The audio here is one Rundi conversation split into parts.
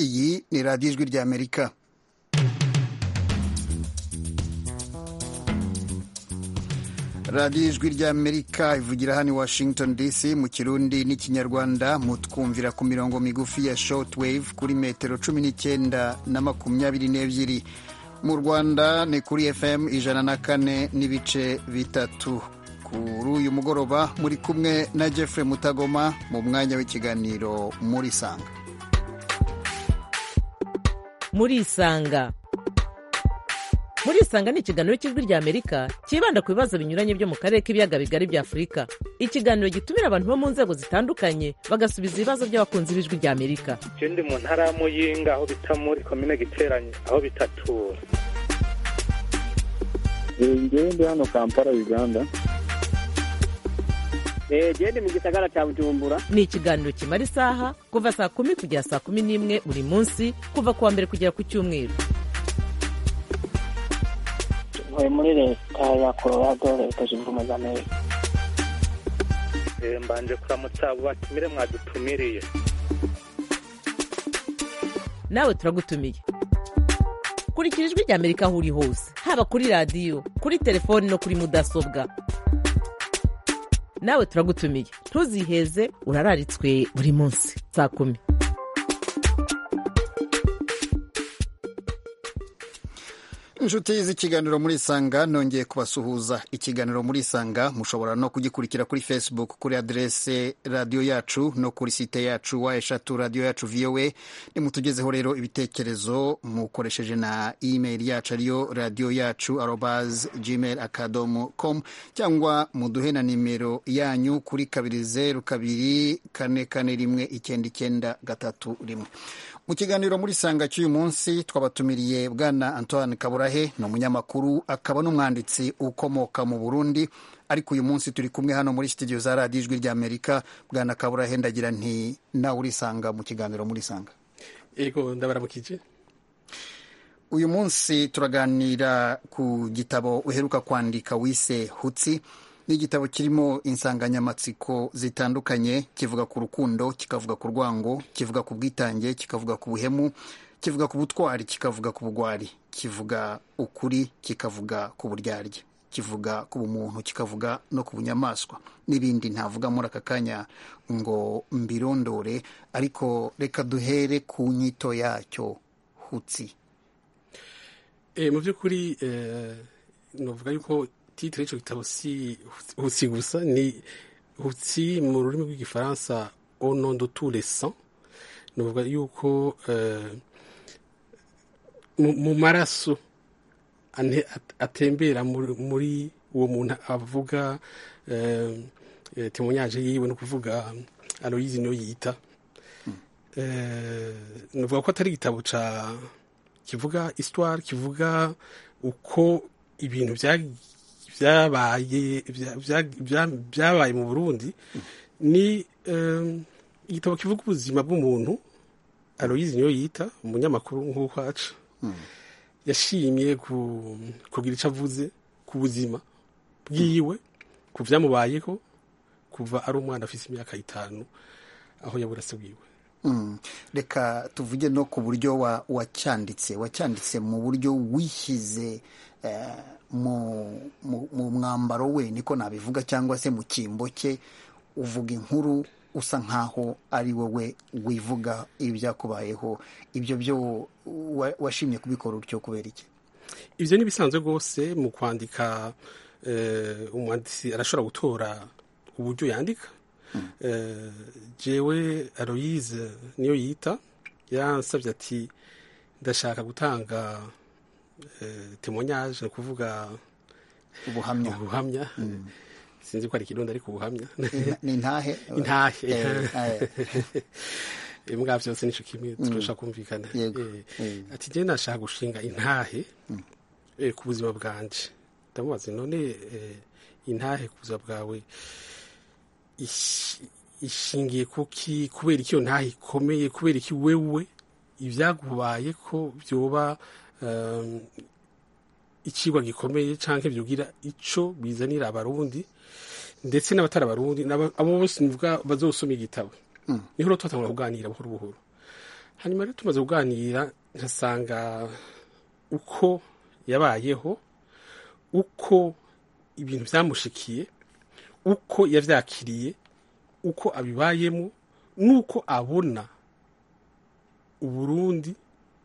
iyi ni radiyo ijwi ry'amerika radiyo ijwi ry'amerika ivugira hano i washington dc mu kirundi n'ikinyarwanda mutwumvira ku mirongo migufi ya shortwave kuri metero cumi n'icyenda na makumyabiri n'ebyiri mu rwanda ni kuri fm ijana na kane n'ibice bitatu kuri uyu mugoroba muri kumwe na jeffrey mutagoma mu mwanya w'ikiganiro muri sanga muri isanga muri isanga ni ikiganiro cy'ijwi rya amerika cyibanda ku bibazo binyuranye byo mu karere k'ibiyaga bigari bya afurika ikiganiro gitumira abantu bo mu nzego zitandukanye bagasubiza ibibazo by'abakunzi b'ijwi rya amerika je ndi mu ntara ya muyinga aho bita muri komine giteranye aho bitatura ngewe ndi hano kampala uganda gende mu gisagara cya bujumbura ni ikiganiro kimara isaha kuva saa kumi kugera saa kumi n'imwe buri munsi kuva ku wa mbere kugera ku cyumweru ntuye muri leta ya colorado leta zunze ubumwe za amerika Eh, mbanje kuramutsa abo batumire mwadutumiriye nawe turagutumiye kurikira ijwi rya amerika aho uri hose haba kuri radiyo kuri telefoni no kuri mudasobwa nawe turagutumiye ntuziheze urararitswe buri munsi saa kumi inshuti z'ikiganiro muri isanga nongeye kubasuhuza ikiganiro muri isanga mushobora no kugikurikira kuri facebook kuri aderese radiyo yacu no kuri site yacu wa eshatu radiyo yacu voa nimutugezeho rero ibitekerezo mukoresheje na email yacu ariyo radiyo yacu arobas gmail akadomo com cyangwa muduhe na nimero yanyu kuri kabiri zeru kabiri kane kane rimwe icyenda icyenda gatatu rimwe mu kiganiro muri sanga cy'uyu munsi twabatumiriye bwana antoine kaburahe ni umunyamakuru akaba n'umwanditsi ukomoka mu burundi ariko uyu munsi turi kumwe hano muri studio za radiyo ijwi ry'amerika bwana kaburahe ndagira nti nawe urisanga mu kiganiro muri sanga ego ndabaramukije uyu munsi turaganira ku gitabo uheruka kwandika wise hutsi ni igitabo kirimo insanganyamatsiko zitandukanye kivuga ku rukundo kikavuga ku rwango kivuga ku bwitange kikavuga ku buhemu kivuga ku butwari kikavuga ku bugwari kivuga ukuri kikavuga ku buryarya kivuga ku bumuntu kikavuga no ku bunyamaswa n'ibindi ntavuga muri aka kanya ngo mbirondore ariko reka duhere ku nyito yacyo hutsi e, mu by'ukuri eh, novuga yuko titire y'icyo gitabo si hutsi gusa ni hutsi mu rurimi rw'igifaransa au nom de tous les sangs novuga yuko eh, mu, mu maraso ane- at- atembera muri, muri uwo muntu avuga eh, eh, témoignage yiwe no kuvuga Aloyizi niyo yita eh, novuga ko atari igitabo ca kivuga histoire kivuga uko ibintu bya byabaye bya- bya- bya- byabaye mu burundi ni eh, igitabo kivuga ubuzima bw'umuntu aloyizi niyo yita umunyamakuru nk'uko aca yashimye ku- kugira icyo avuze ku buzima bwiwe ku byamubayeho kuva ari umwana afite imyaka itanu aho yabura se bwiwe Mm. reka tuvuge no ku buryo wa- wacyanditse wacyanditse mu buryo wishyize eh, mu, mu, mu mwambaro we niko nabivuga cyangwa se mu cyimbo cye uvuga inkuru usa nkaho ari wowe wivuga ibyakubayeho ibyo byo wa- washimye kubikora utyo kubera iki ibyo ni bisanzwe rwose mu kwandika eh, umwanditsi arashobora gutora uburyo yandika Eh, jewe aloyize niyo yita yansabye ati ndashaka gutanga eh, témoignage ni ukuvuga ubuhamya ubuhamya sinzi ko ari ikirundi ariko ubuhamya Ni- ni intahe intahe Eh, eh, mbwa byose nico kimwe turashaka kumvikana Yego. Eh, Eh. ati je nashaka gushinga intahe eh, ku buzima bwanje ndamubaza none eh, intahe ku buzima bwawe ish- ishingiye kuki kubera iki iyo ntahe ikomeye kubera iki wewe ibyagubaye ko byoba um, ikigwa gikomeye canke byogira ico bizanira abarundi ndetse n'abatari abarundi n'aba- abo bose nivuga bazosoma igitabo niho rero twatangura kuganira buhoro buhoro hanyuma rero tumaze kuganira nkasanga uko yabayeho uko ibintu byamushikiye uko yavyakiriye uko abibayemo n'uko abona uburundi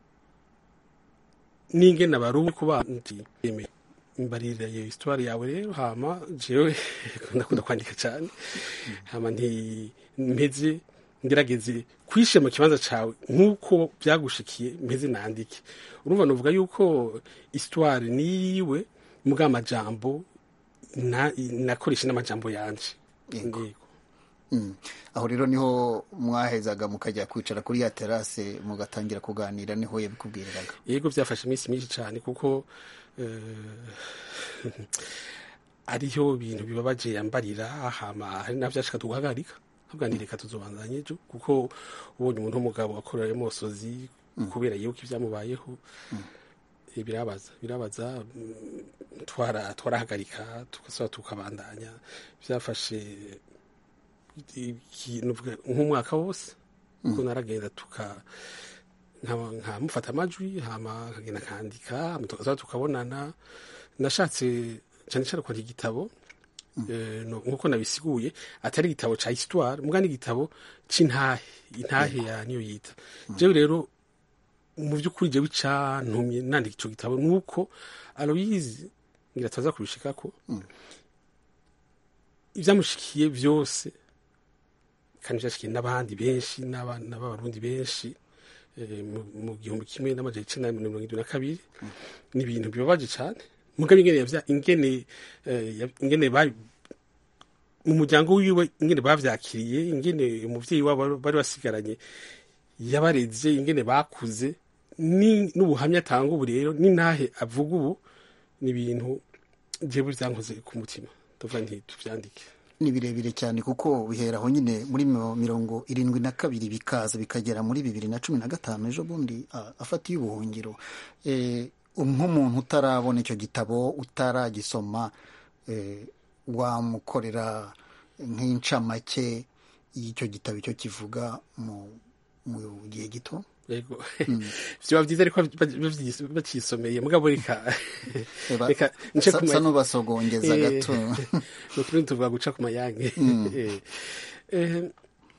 n'ingene abarundi ku bandi mbarira iyo histoire yawe rero hama jewe ndakunda kwandika cyane hama nti mpeze ngerageze kwishe mu kibanza cawe nk'uko byagushikiye mpeze nandike urumva novuga yuko histoire niyiwe mbwa amajambo na- nakoresha n'amajambo yanje Yego. Yego. Mm. aho rero niho mwahezaga mukajya kwicara kuri ya terase mugatangira kuganira niho yabikubwiriraga yego byafashe iminsi myinshi cyane kuko eh, ariho ibintu bibabaje yambarira hama hari navyo ashaka tuguhagarika avuga nti reka tuzobandanye ejo kuko ubonye umuntu w'umugabo akorera mosozi kubera yuko ibyamubayeho eh, birabaza birabaza mm, twara twarahagarika tugasaba tukabandanya byafashe iki- nuvuga nk'umwaka wose kuko naragenda tuka nkaba- nkamufata amajwi hama nkagenda nkandika hama tukaza tukabonana nashatse cyane cyane kwandika igitabo eh, no- nk'uko nabisiguye atari igitabo ca histoire muga n'igitabo c'intahe intahe ya niyo yita jewe rero mu by'ukuri jewe icantumye nandika ico gitabo nuko aloyizi ngira ataza kubishikako ivyamushikiye vyose kandi vyashikiye n'abandi benshi n'abana b'abarundi benshi eh, mu- mu gihumbi kimwe n'amajana icenda na mirongo irindwi na kabiri ni ibintu bibabaje cane mugabe ingene yavya ingene eh, ya- ingene ba mu muryango wiwe ingene bavyakiriye ingene umuvyeyi wabo bari basigaranye yabareze ingene bakuze ni n'ubuhamya atanga ubu rero n'intahe avuga ubu ni ibintu jewe vyankoze ku mutima ndavuga nti tuvyandike ni birebire cyane kuko bihera aho nyine muri miro- mirongo irindwi na kabiri bikaza bikagera muri bibiri na cumi na gatanu ejo bundi a- afatiye ubuhungiro Eh, nk'umuntu utarabona icyo gitabo utaragisoma eh, wamukorera nk'incamake y'icyo gitabo icyo kivuga mu mu gihe gito yego vyoba vyiza ariko bavyi- bacisomeye mugabo reka Eba, reka nce sa ku ma- sa n'ubasogongeza Eh, gato nukuri tuvuga guca ku mayange Eh, eh,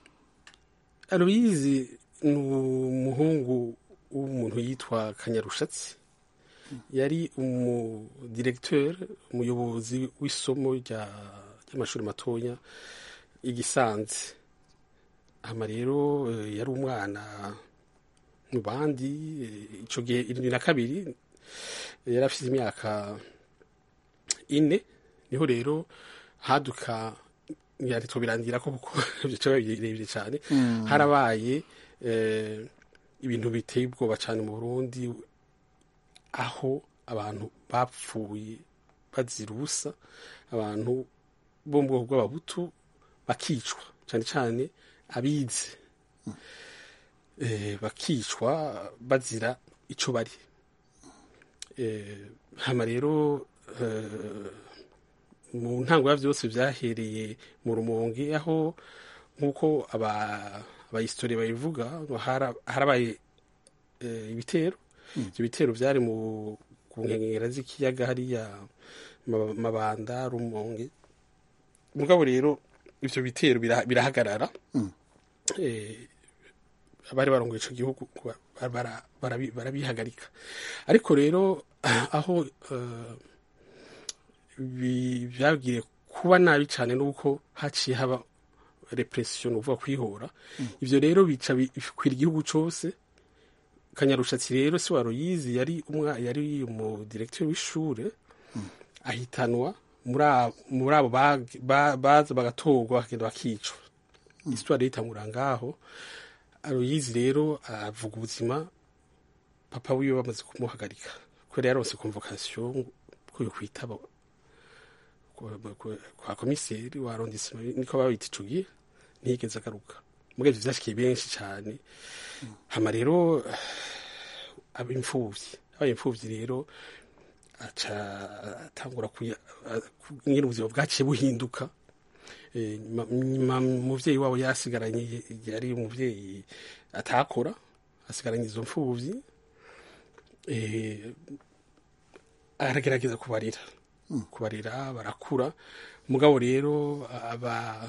aloyizi ni umuhungu w'umuntu yitwa kanyarushatsi yari umudiregiteri umuyobozi w'isomo rya- ry'amashuri matoya igisanze hama rero eh, yari umwana mu bandi eh, ico gihe irindwi na kabiri yari afite imyaka ine niho rero haduka yari birangira ko kuko bica birebire cyane harabaye eh, ibintu biteye ubwoba cyane mu Burundi aho abantu bapfuye bazira ubusa abantu bo mu bwoko bw'ababutu bakicwa cyane cyane abize eh, bakicwa bazira ico bari eh, hama rero eh, mu ntango ya byose byahereye mu rumonge aho nk'uko aba abahistori babivuga ngo hara- harabaye eh, ibitero ibyo bitero byari mu ku nkengera z'ikiyaga hariya Ma- mabanda rumonge mugabo rero ivyo bitero bira- birahagarara eh, abari barongoye ico gihugu kuba- bara- barabi- barabihagarika ariko rero aho eh, bi- byabwiye kuba nabi cyane nuko haciye haba repression uvuga kwihora ivyo rero bica bikwira igihugu cose kanyarushatsi rero si waruyizi yari umwa yari umu directeur w'ishure ahitanwa muri abo- muri abo bag- ba- baza bagatorwa bakagenda bakicwa histoire yitangura ngaho aruyizi rero avuga ubuzima papa wiwe bamaze kumuhagarika kubera yaronse convocation ko yo kwitaba kwa- kwa- kwa komiseri wa arrondissement niko babita ico gihe ntiyigeze agaruka mugabo ivyo vyashikiye benshi cane hama rero aba imfuvyi abaye imfuvyi rero aca atangura kuya a- ku- ingene ubuzima bwaciye buhinduka Eh, nyuma- nyuma umuvyeyi wabo yasigaranye yari umuvyeyi atakora asigaranye izo mfubyi eh, aragerageza kubarira kubarira barakura mugabo rero aba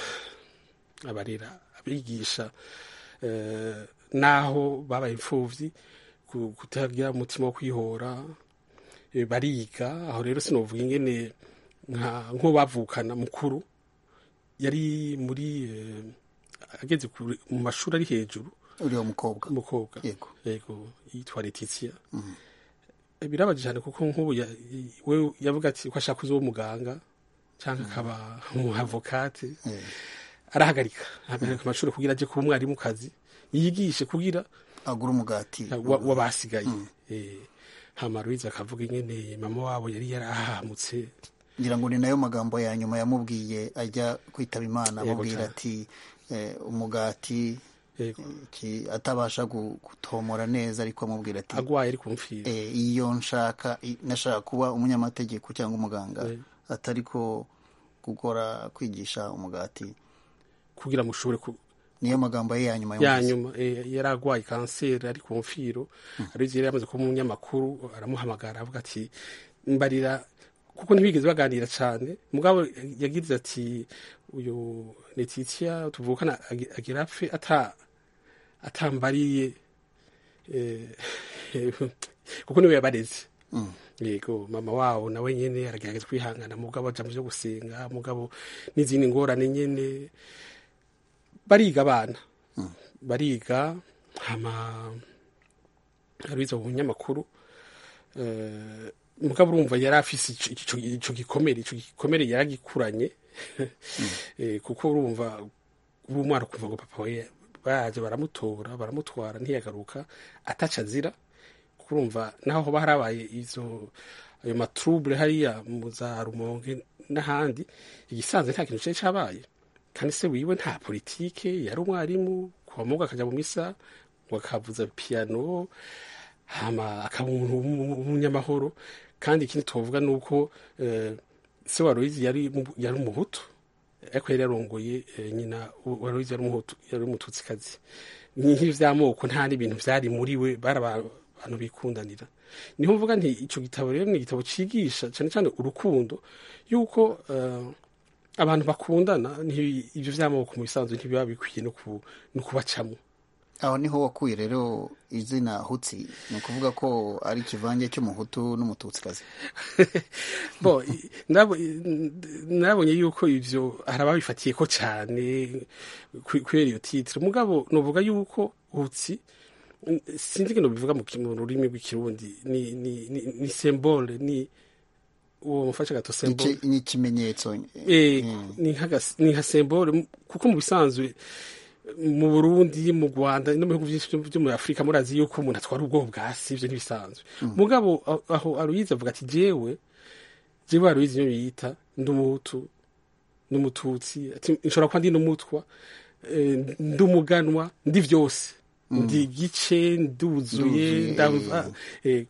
abarera abigisha eh, naho babaye imfuvyi ku- kutagira umutima wo kwihora eh, bariga aho rero sinovuga ingene nka nko bavukana mukuru yari muri eh, ageze kure- mu mashuri ari hejuru uriya mukobwa umukobwa Yego. yego yitwa Letitia birabaje cyane kuko nk'ubu ya- we yavuga ati ko ashaka kuzoba umuganga cyangwa akaba umuavokate Eh, arahagarika ahagarika amashuri kugira aje kuba umwarimu kazi yigishe kugira agura umugati wa- wabasigaye Eh, hama Louise akavuga ingene mama wabo yari yarahamutse ngira ngo ni nayo magambo ya nyuma yamubwiye ajya kwitaba imana Yego amubwira cyane. ati eh, umugati yego ki- atabasha gu- gutomora neza ariko amubwira ati agwaye ari kumfira eh, iyo nshaka i- nashaka kuba umunyamategeko cyangwa umuganga Eh. atari ko gukora kwigisha umugati kugira mushobore ku niyo magambo ye ya nyuma ya yumvise. nyuma eh, yari agwaye kanseri ari ku mfiro Aloyize yari yamaze kuba umunyamakuru aramuhamagara avuga ati mbarira kuko ntibigeze baganira cyane mugabo yagize ati uyu Letitia tuvukana agi- agira apfe ata atambariye eh, kuko niwe yabareze yego mama wabo nawe nyene aragerageza kwihangana mugabo aja mu vyo gusenga mugabo n'izindi ngorane nyene bariga abana bariga hama abiza mu binyamakuru eh, mugabo urumva yari afise ico- ico ico gikomere ico gikomere yaragikuranye Eh, kuko urumva uba umwana ukumva ngo papa we baje baramutora baramutwara ntiyagaruka ataca azira kuko urumva naho hoba harabaye izo ayo matrouble hariya mu za rumonge n'ahandi igisanzwe nta kintu cari cabaye kandi se wiwe nta politike yari umwarimu kuva mugo akaja mu misa ngo akavuza piano hama akaba umuntu w'umu- w'umunyamahoro kandi ikindi tuvuga ni uko eh, se wa Aloyize yari mu- yari umuhutu ariko yari yarongoye eh, nyina wa Aloyize yari umuhutu yari umututsikazi nk'ivyo vy'amoko nta n'ibintu vyari muri we bari aba- abantu bikundanira niho mvuga nti ico gitabo rero ni igitabo cigisha cane cane urukundo yuko eh, abantu bakundana nti- ivyo vy'amoko mu bisanzwe ntibiba bikwiye no ku- no kubacamwo aho niho wakuye rero izina hutsi ni ukuvuga ko ari ikivange cy'umuhutu n'umututsikazi bo i- ndabo- i- narabonye yuko ivyo hari ababifatiye ko cane kwe- kubera iyo titire mugabo novuga yuko hutsi n- sinzi ngeno bivuga mu ki- mu rurimi rw'ikirundi ni ni ni, ni symbole ni uwo mufasha gato symbole Iki- ni ikimenyetso Eh, ni nk'agas- ni nka symbole m- kuko mu bisanzwe mu Burundi mu Rwanda no mu bihugu byinshi byo- byo muri Afurika murazi yuko umuntu atwara ubwoba bwa si ivyo ntibisanzwe mugabo aho- aho Aloyize avuga ati jewe jewe Aloyize iyo yita ndi umuhutu n'umututsi ati nshobora kuba ndi n'umutwa eh, ndi umuganwa ndi vyose ndi gice nduzuye Nduzuye, ndava eh,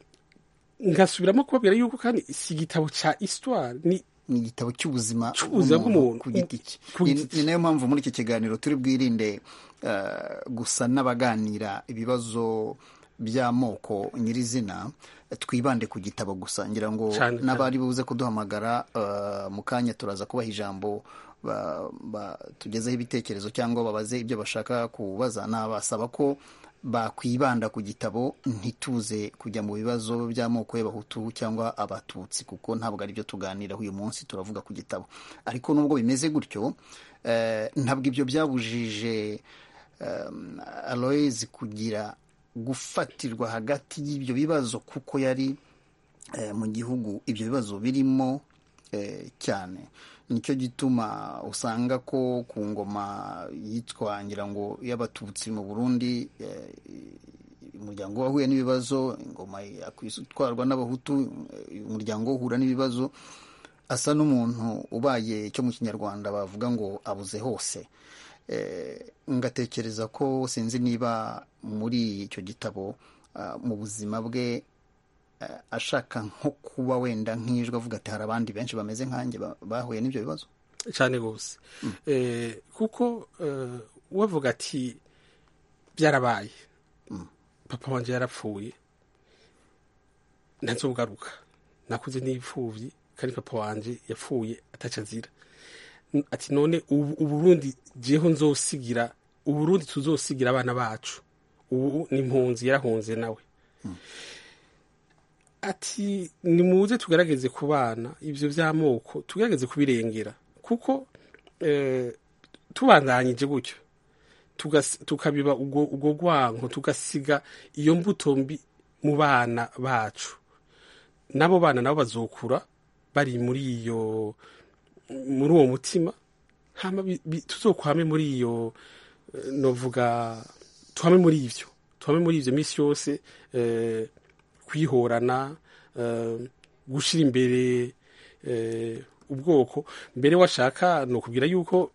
ngasubiramo kubabwira yuko kandi si igitabo ca histoire ni ni igitabo cy'ubuzima Cy'ubuzima bw'umuntu. ku giti cye Ku Ni- giti ni nayo mpamvu muri iki kiganiro turi bwirinde eh, gusa n'abaganira ibibazo by'amoko nyirizina twibande ku gitabo gusa ngira ngo Cyane, cyane. n'abari buze kuduhamagara eh, mu kanya turaza kubaha ijambo ba- ba- tugezeho ibitekerezo cyangwa babaze ibyo bashaka kubaza nabasaba ko bakwibanda ku gitabo ntituze kujya mu bibazo by'amoko y'abahutu cyangwa abatutsi kuko ntabwo ari byo tuganiraho uyu munsi turavuga ku gitabo ariko nubwo bimeze gutyo eh, ntabwo ibyo byabujije um, Aloys kugira gufatirwa hagati y'ibyo bibazo kuko yari eh, mu gihugu ibyo bibazo birimo eh, cyane nicyo gituma usanga ko ku ngoma yitwa ngira ngo y'abatutsi mu burundi eh, umuryango wahuye n'ibibazo ingoma yakwitwarwa n'abahutu eh, umuryango uhura n'ibibazo asa n'umuntu ubaye icyo mu kinyarwanda bavuga ngo abuze hose Eh, ngatekereza ko sinzi niba muri icyo gitabo ah, mu buzima bwe eh, ashaka nko kuba wenda nk'ijwi avuga ati hari abandi benshi bameze nkanjye ba- bahuye n'ibyo bibazo cyane rwose Eh, kuko eh, uwavuga ati byarabaye papa wanje yarapfuye ntazogaruka nakuze n'ipfuvyi kandi papa wanje yapfuye ataca azira N- ati none ubu uburundi jeho nzosigira uburundi tuzosigira abana bacu ubu ni impunzi yarahunze nawe ati nimuze tugerageze ku bana ivyo vy'amoko tugerageze kubirengera kuko eh, tubandanyije gutyo tugas- tukabiba ubwo ubwo rwanko tugasiga iyo mbuto mbi mu bana bacu n'abo bana nabo bazokura bari muri iyo muri uwo mutima hama bi- bi- tuzokwame muri iyo eh, novuga tuhame muri ivyo tuhame muri ivyo misi yose eh, kwihorana eh, gushira imbere eh, ubwoko mbere washaka ni ukubwira yuko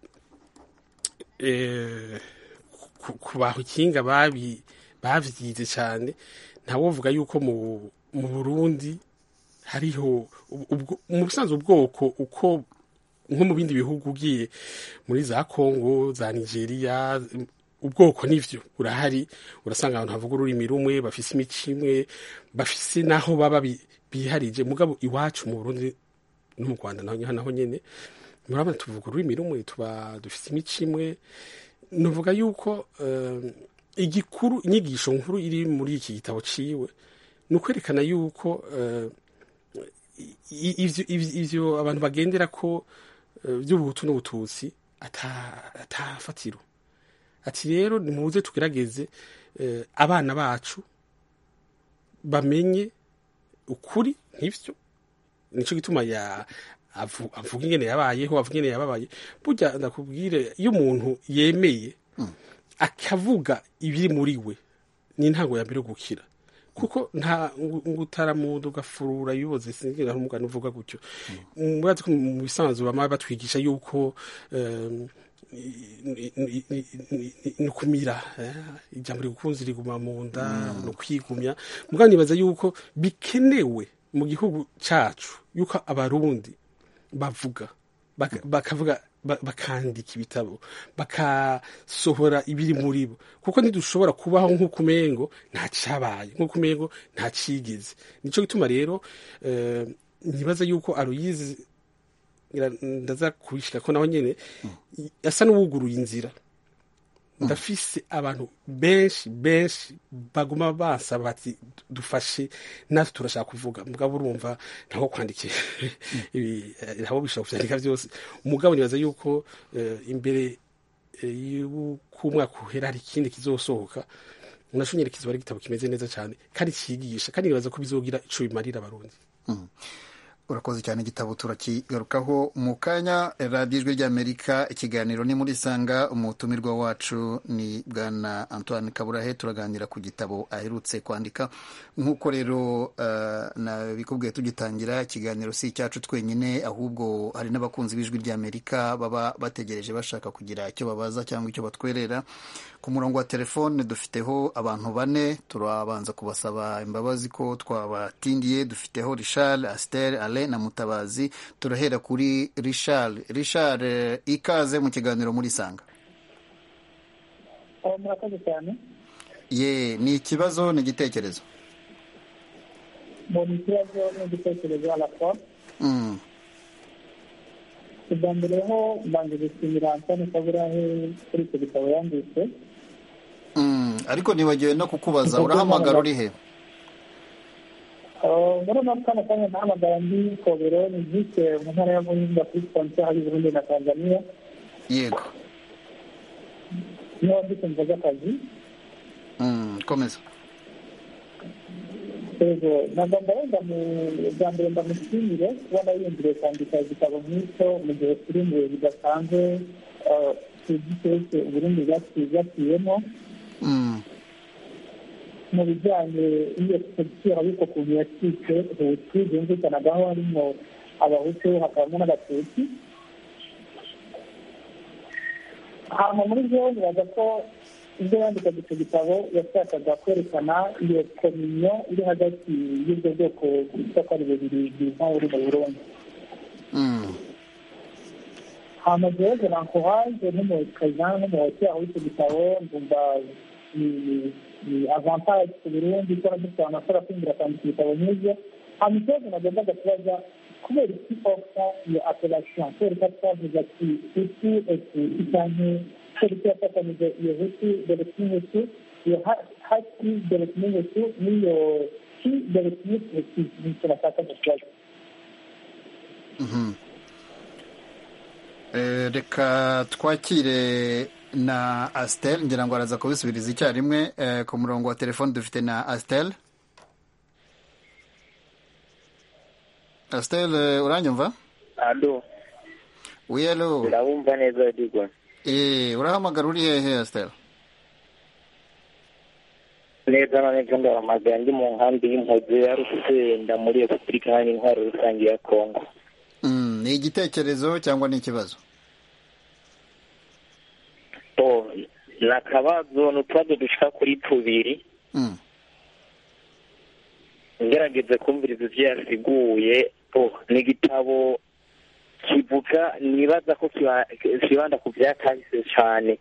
eh, ku- ku bahinga babi bavyize cyane ntawovuga yuko mu mu Burundi hariho ubwo mu busanzwe ubwoko uko nko mu bindi bihugu ugiye muri za Congo za Nigeria ubwoko nivyo burahari urasanga abantu havuga ururimi rumwe bafise imico imwe bafise naho baba bi- biharije mugabo iwacu mu Burundi no mu Rwanda naho naho nyene murabona tuvuga ururimi rumwe tuba dufise imico imwe nuvuga yuko eh, igikuru inyigisho nkuru iri muri iki gitabo ciwe ni ukwerekana yuko eh, i- ivyo ivyo- ivyo abantu bagendera ko eh, vy'ubuhutu n'ubututsi ata- atafatiro ati rero nimuze tugerageze eh, abana bacu bamenye ukuri nk'ivyo nico gituma ya avu- avuga ingene yabayeho avuga ingene yababaye burya ndakubwire iyo umuntu yemeye akavuga ibiri muri we ni intango ya mbere yo gukira kuko nta ngo ngo utaramuda ugafurura yuboze singira umugani uvuga gutyo murazi ko mu bisanzwe bama batwigisha yuko em, ni- ni- ni- ni- ni ukumira eh, ijambo rigukunzi riguma mu nda ni ukwigumya mugabo nibaza yuko bikenewe mu gihugu cacu yuko abarundi bavuga baka- bakavuga ba- bakandika ibitabo bakasohora ibiri muri bo kuko ntidushobora kubaho nk'uko umengo nta cabaye nk'uko umengo nta cigeze nico gituma rero eh, nibaza yuko aruyizi ngira ndaza kubishika ko naho nyene asa n'uwuguruye inzira ndafise abantu benshi benshi baguma basaba bati dufashe natwe turashaka kuvuga mugabo urumva ntaho kwandikira ibi eh, ntaho bishobora kuvyandika vyose umugabo nibaza yuko eh, imbere eh, y'uko umwaka uhera hari ikindi kizosohoka naco nyene kizoba ari igitabo kimeze neza cane kandi cigisha kandi nibaza ko bizogira ico bimarira abarundi urakoze cyane igitabo turakigarukaho mu kanya radiyo ijwi ry'amerika ikiganiro ni muri sanga umutumirwa wacu ni bwana antoine kaburahe turaganira ku gitabo aherutse kwandika nk'uko rero uh, nabikubwiye tugitangira ikiganiro si icyacu twenyine ahubwo hari n'abakunzi b'ijwi ry'amerika baba bategereje bashaka kugira icyo babaza cyangwa icyo batwerera ku murongo wa telefone dufiteho abantu bane turabanza kubasaba imbabazi ko twabatindiye dufiteho richard aster ale na mutabazi turahera kuri richard richard eh, ikaze mu kiganiro muri sanga aho murakoze cyane ye ni ikibazo ni igitekerezo mbona ikibazo n'igitekerezo arakora Mm, ubwa mbere ho mbanje gushimira antoni kaburahe kuri icyo gitabo yanditse mm, ariko nibagiwe no kukubaza urahamagara uri he Uh, muri uno kano kanya nahamagara ndi kobero ni vise mu ntara ya muhinga kuri sponsor hari burundi na tanzania yego niho ndi kumva z'akazi Mm, komeza yego nagomba wenda mu bwa mbere ndamushimire kubona yiyumviriye kwandika igitabo nk'icyo mu gihe kiri mu bihe bidasanzwe uh, tuzi twese uburundi bwaciyemo Mm, mu bijyanye n'iyo politiki ariko ukuntu yacitse hutu byumvikanagaho harimo abahutu hakabamo n'abatutsi hanyuma muri byo nibaza ko ibyo yandikaga icyo gitabo yashakaga kwerekana iyo kominyo iri hagati y'ubwo bwoko bwitwa ko ari bubiri bwiza buri mu burundi mm, hanyuma jewe nankohaje nk'umukaza nk'umuhoti aho icyo gitabo ndumva ni avantage ku burundi kuba dufite abantu bashobora kwinjira kwandika ibitabo nk'ibyo hanyuma ikibazo nagombaga kubaza kubera iki ofa iyo apelation kubera ko twavuze ati hutu etuti cyangwa kubera ko yafatanyije iyo hutu dore kimwe iyo hati dore kimwe n'iyo ki dore kimwe ni icyo bashaka kubaza reka twakire na asitel ngira ngo araza kubisubiriza icyarimwe ku murongo wa telefone dufite na asitel asitel uranyumva alo wiyelo urabumva neza digwa eee urahamagara uri hehe asitel neza na neza ndahamagara ndi mu nkambi y'impuzi ya rusenda muri repubulika iharanira intwaro rusange ya kongo ni igitekerezo cyangwa ni ikibazo ni akabazo ni utubazo dushika kuri tubiri ngerageze kumviriza ibyo yasiguye ni igitabo kivuga nibaza ko kibanda ku byakahise cyane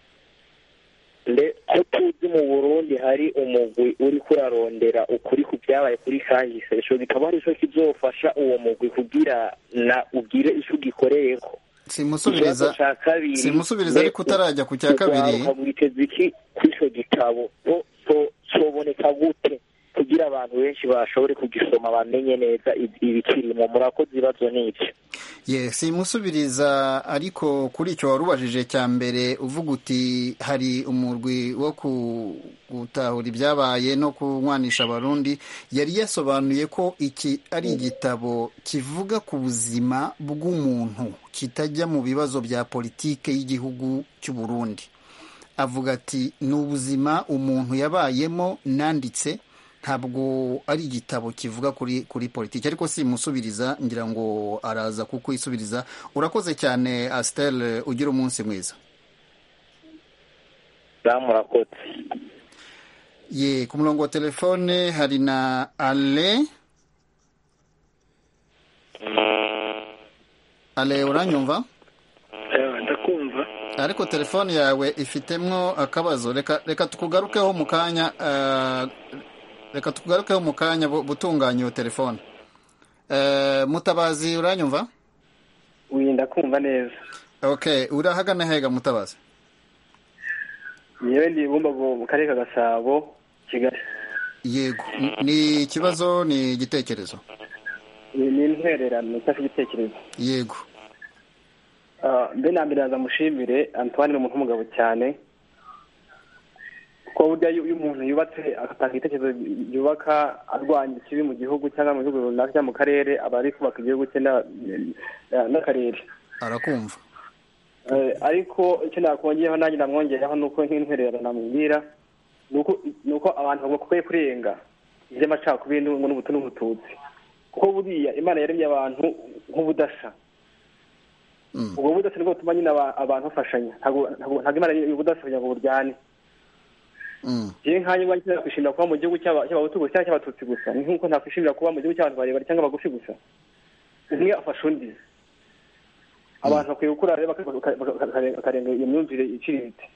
ko tuzi mu burundi hari umugwi uri kurarondera ukuri ku byabaye kuri kahise icyo gitabo ari cyo kizofasha uwo mugwi kugira na ugire icyo ugikoreye ko simusubiriza simusubiriza ariko utarajya ku cya kabiri mwiteze iki kuri icyo gitabo soboneka gute kugira abantu benshi bashobore kugisoma bamenye neza ibikirimo murakoze ibibazo n'ibyo ye simusubiriza ariko kuri icyo wari ubajije cya mbere uvuga uti hari umurwi wo gutahura ibyabaye no kunywanisha abarundi yari yasobanuye ko iki ari igitabo kivuga ku buzima bw'umuntu kitajya mu bibazo bya politike y'igihugu cy'u Burundi avuga ati ni ubuzima umuntu yabayemo nanditse ntabwo ari igitabo kivuga kuri kuri politiki ariko simusubiriza ngira ngo araza kukwisubiriza urakoze cyane asitel ugira umunsi mwiza murakoze ye ku murongo wa telefone hari na ale ale uranyumva ndakumva ariko telefone yawe ifitemo akabazo reka reka tukugarukeho mu kanya reka tugarukeho mu kanya gutunganya iyo telefone mutabazi uranyumva wirinda kumva neza ok urahagana hega mutabazi yewe ndi bumbago mu karere ka gasabo kigali yego ni ikibazo ni igitekerezo ni intwererano cyangwa igitekerezo yego mbe na mbere yaza mushimire antoine ni umuntu w'umugabo cyane ko burya iyo umuntu yubatse agatanga ibitekerezo yubaka arwanya ikibi mu gihugu cyangwa mu gihugu runaka cyangwa mu karere aba ari kubaka igihugu cye n'akarere arakumva ariko icyo nakongeraho nanjye namwongeraho ni uko nk'intwererano namubwira ni uko abantu bakwiye kurenga iby'amacakubiri n'ubutu n'ubututsi kuko buriya imana yaremye abantu nk'ubudasa ubwo budasa nibwo butuma nyine abantu bafashanya ntabwo imana ubudasa kugira ngo buryane yewe nkanjye ubwanjye nakwishimira kuba mu gihugu cy'abahutu gusa cyangwa cy'abatutsi gusa ni nk'uko nakwishimira kuba mu gihugu cy'abantu barebare cyangwa bagufi gusa umwe afasha undi abantu bakwiye gukura rero bakarenga iyo myumvire iciriritse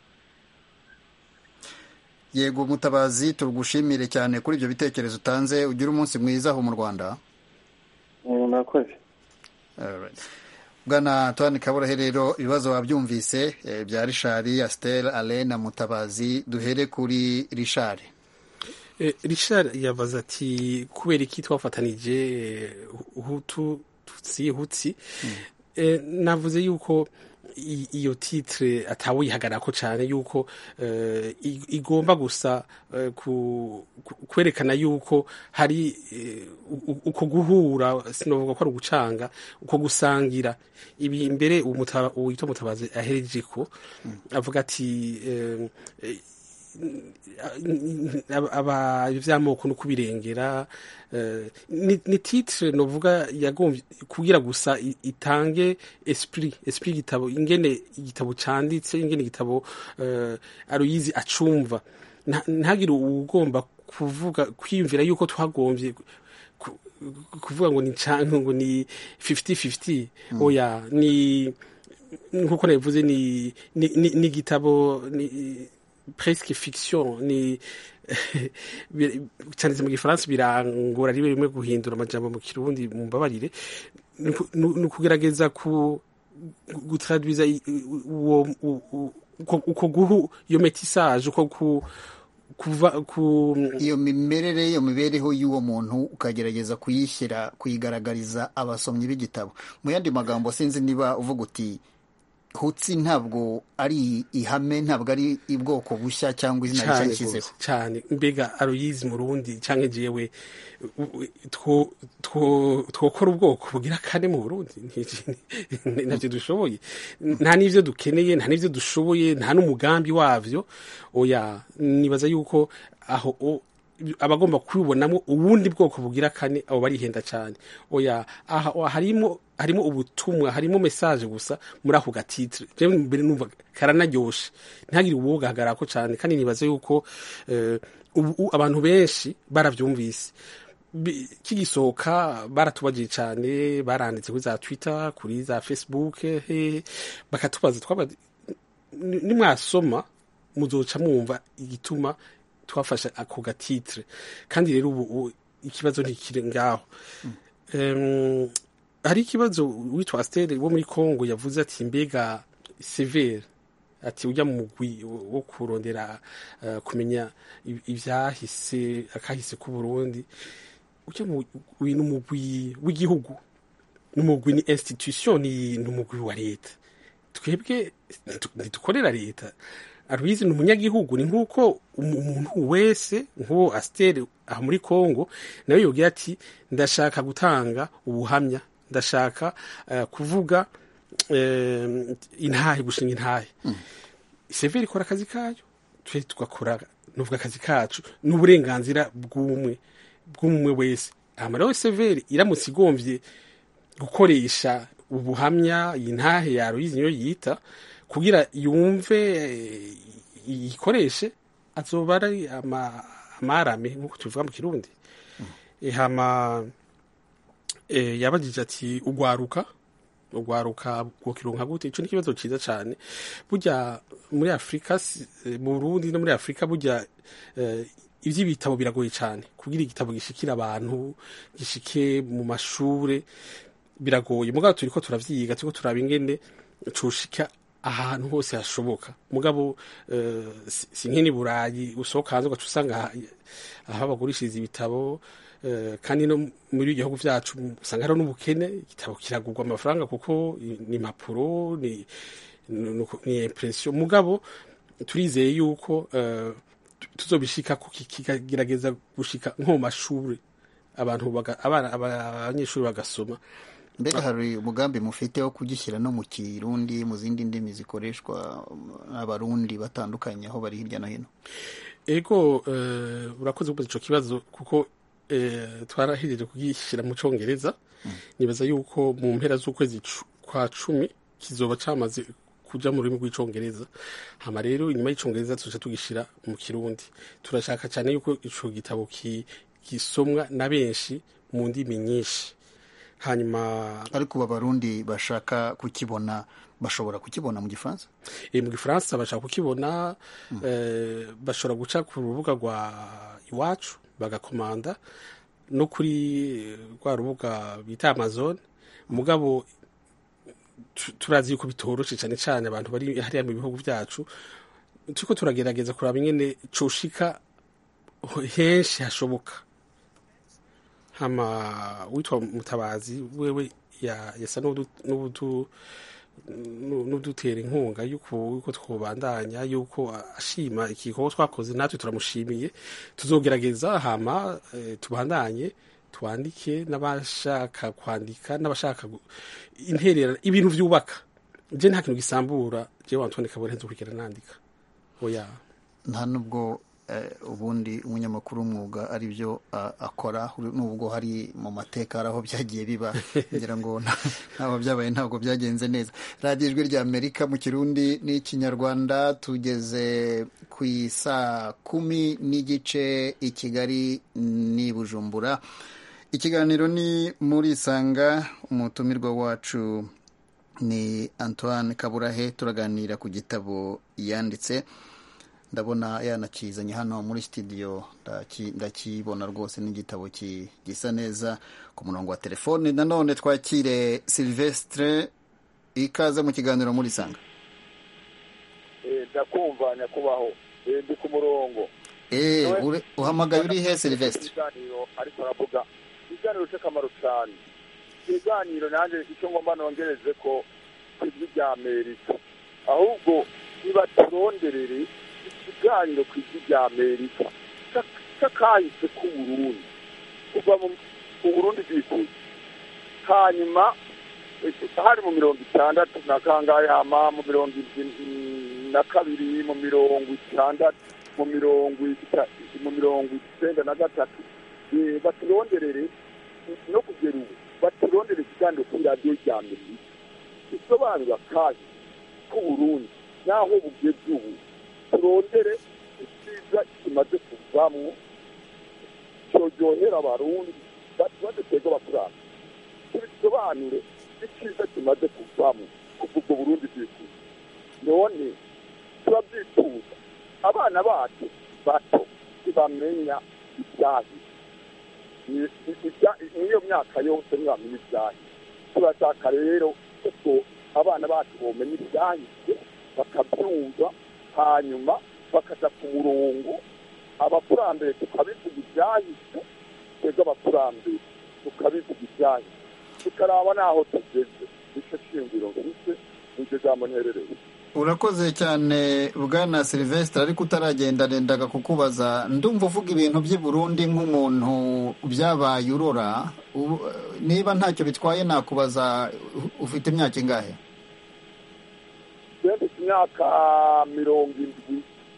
yego mutabazi tugushimire cyane kuri ibyo bitekerezo utanze ugire umunsi mwiza aho mu rwanda murakoze bwana Antoine kaburahe rero ibibazo wabyumvise bya rishari asiteri ale na mutabazi duhere kuri rishari rishari yabaza ati kubera iki twafatanije hutu tutsi hutsi navuze yuko iyo titire atawihagarara ko cyane yuko igomba gusa kwerekana yuko hari uko guhura sinavuga ko ari ugucanga uko gusangira ibi mbere uwitwa mutabazi ahereje ko avuga ati iby'amoko no kubirengera ni titire novuga yagombye kugira gusa itange esprit esprit igitabo ingene igitabo canditse ingene igitabo aruyizi acumva ntagire ugomba kuvuga kwiyumvira yuko twagombye kuvuga ngo ni canke ngo ni 50-50 oya ni nkuko nabivuze ni ni igitabo presque fiction ni bir- cyanditse mu gifaransa birangora rimwe rimwe guhindura amajambo mu kirundi mumbabarire ni uku- ni ukugerageza ku gutradwiza i- uwo u- u- uko uko guhu iyo metisage uko ku kuva ku iyo mimerere iyo mibereho y'uwo muntu ukagerageza kuyishyira kuyigaragariza abasomyi b'igitabo mu yandi magambo sinzi niba uvuga uti hutsi ntabwo ari ihame ntabwo ari ubwoko bushya cyangwa izina rishya cyane nshyizeho rwose, cyane mbega aroyizi mu rundi cyangwa jewe u- u- two- two- twokora ubwoko bugira kane mu burundi Ni- ni- ntabyo dushoboye nta n'ivyo dukeneye nta n'ivyo dushoboye nta n'umugambi wavyo oya nibaza yuko aho o- abagomba kubibonamo ubundi bwoko bugira kane abo barihenda cyane oya aha aha harimo harimo ubutumwa harimo message gusa muri ako gatitire jewe mbere numva karanaryoshe ntihagire uwogahagarako cyane kandi nibaza yuko eh, ubu ubu abantu benshi baravyumvise Bi- kigisohoka baratubagiye cyane baranditse kuri za twitter kuri za facebook he bakatubaza twaba ni- nimwasoma muzoca mwumva igituma twafashe ako gatitire kandi rero ubu ubu ikibazo ntikiri ngaho Em, hari ikibazo witwa Astere wo muri Congo yavuze ati mbega severe ati ujya mu mugwi wo kurondera eh, kumenya i- ivyahise akahise ku Burundi ujya mu uyu ni umugwi w'igihugu n'umugwi ni institution ni n'umugwi wa leta twebwe ntitu- ntidukorera leta arubizi ni umunyagihugu ni nk'uko umu- umuntu wese nk'uwo asiteri aha muri congo nawe yogira ati ndashaka gutanga ubuhamya ndashaka eh, kuvuga eh, intahe gushinga intahe severi ikora akazi kayo twe tugakora nuvuga akazi kacu n'uburenganzira bw'umwe bw'umwe wese hama rero severi iramutse igomvye gukoresha ubuhamya iyi ntahe ya Aloyizi niyo yita kugira yumve eh, iyikoreshe azoba ari ama- amarame nk'uko tubivuga mu kirundi Eh, hama eh, yabajije ati ugwaruka ugwaruka bwokironka gute ico ni ikibazo ciza cane burya muri afurika si- eh, mu burundi no muri afurika burya eh, ivy'ibitabo biragoye cane kugira igitabo gishikira abantu gishike mu mashure biragoye mugabo turiko turavyiga turiko turaba ingene coshika ahantu hose hashoboka mugabo eh, si si nk'ini burayi usohoka hanze ugaca usanga aha- aho bagurishiriza ibitabo eh, kandi no muri ibihugu vyacu usanga hariho n'ubukene igitabo kiragurwa amafaranga kuko ni impapuro ni ni ni impression mugabo turizeye yuko eh, tu- tuzobishika ko ki- kikagerageza gushika nko mu mashuri abantu baga- abana aba- abanyeshuri bagasoma mbega hari umugambi mufite wo kugishyira no mu kirundi mu zindi ndimi zikoreshwa n'abarundi batandukanye aho bari hirya no hino ego eh, urakoze kubaza ico kibazo kuko eh, twarahejeje kugishyira mu congereza nibaza yuko mu mpera z'ukwezi cu- kwa cumi kizoba camaze kuja mu rurimi rw'icongereza hama rero inyuma y'icongereza tuca tugishira mu kirundi turashaka cyane yuko ico gitabo ki- gisomwa na benshi mu ndimi nyinshi hanyuma ariko ubu abarundi bashaka kukibona bashobora kukibona mu gifaransa e, mu gifaransa bashaka kukibona eh, bashobora guca ku rubuga rwa iwacu bagakomanda no kuri rwa rubuga bita amazon mugabo tu- turazi yuko bitoroshe cyane cyane abantu bari hariya mu bihugu byacu turiko turagerageza kuraba ingene coshika henshi hashoboka hama witwa mutabazi wewe ya- yasa n'udu- n'udu- nu- n'udutera inkunga yuko yuko twobandanya yuko ashima igikorwa twakoze natwe turamushimiye tuzogerageza hama eh, tubandanye twandike n'abashaka kwandika n'abashaka gu- interera ibintu vyubaka je nta kintu gisambura je Antoine Kabore nzokurikira nandika oya nta nubwo eh, ubundi umunyamakuru w'umwuga ari byo ah, akora nubwo hari mu mateka hari aho byagiye biba ngira ngo nta- ntabwo byabaye ntabwo byagenze neza radiyo ijwi rya amerika mu kirundi n'ikinyarwanda tugeze ku isaa kumi n'igice i kigali n'i bujumbura ikiganiro ni muri sanga umutumirwa wacu ni antoine kaburahe turaganira ku gitabo yanditse ndabona yanakizanye hano muri studio ndakibona rwose n'igitabo gisa neza ku murongo wa telefone nanone twakire silvestre ikaze mu kiganiro muri sanga ndakumva nyakubaho ndi ku murongo uhamagaye uri he silvestre ariko aravuga ikiganiro cy'akamaro cyane ikiganiro nanjye icyo ngomba nongereze ko ku ijwi rya amerika ahubwo niba turonderere ikiganiro ku ijwi rya amerika cy'akahise k'uburundi kuva mu burundi bwikuye hanyuma hari mu mirongo itandatu na kangahe hama mu mirongo na kabiri mu mirongo itandatu mu mirongo mu mirongo icyenda na gatatu baturonderere no kugera ubu baturondere ikiganiro kuri radiyo rya amerika gisobanura kandi k'uburundi n'aho bugeze ubu turondere icyiza kimaze kuvamo cyoryohera abarundi baze twebwe abakuranga tubisobanure icyiza kimaze kuvamo kuva ubwo burundi bwifuza none turabyifuza abana bacu bato ntibamenya ibyahi niyo myaka yose ntibamenya ibyahi turashaka rero kuko abana bacu bomenya ibyahise bakabyumva hanyuma bakaja ku murongo abakurambere tukabivuga ibyahise twebwe abakurambere tukabivuga ibyahise tukaraba n'aho tugeze nicyo shingiro mfite nicyo jambo nterereye urakoze cyane bwana silvestre ariko utaragenda nendaga kukubaza ndumva uvuga ibintu by'i burundi nk'umuntu byabaye urora niba ntacyo bitwaye nakubaza ufite imyaka ingahe mfite imyaka mirongo irindwi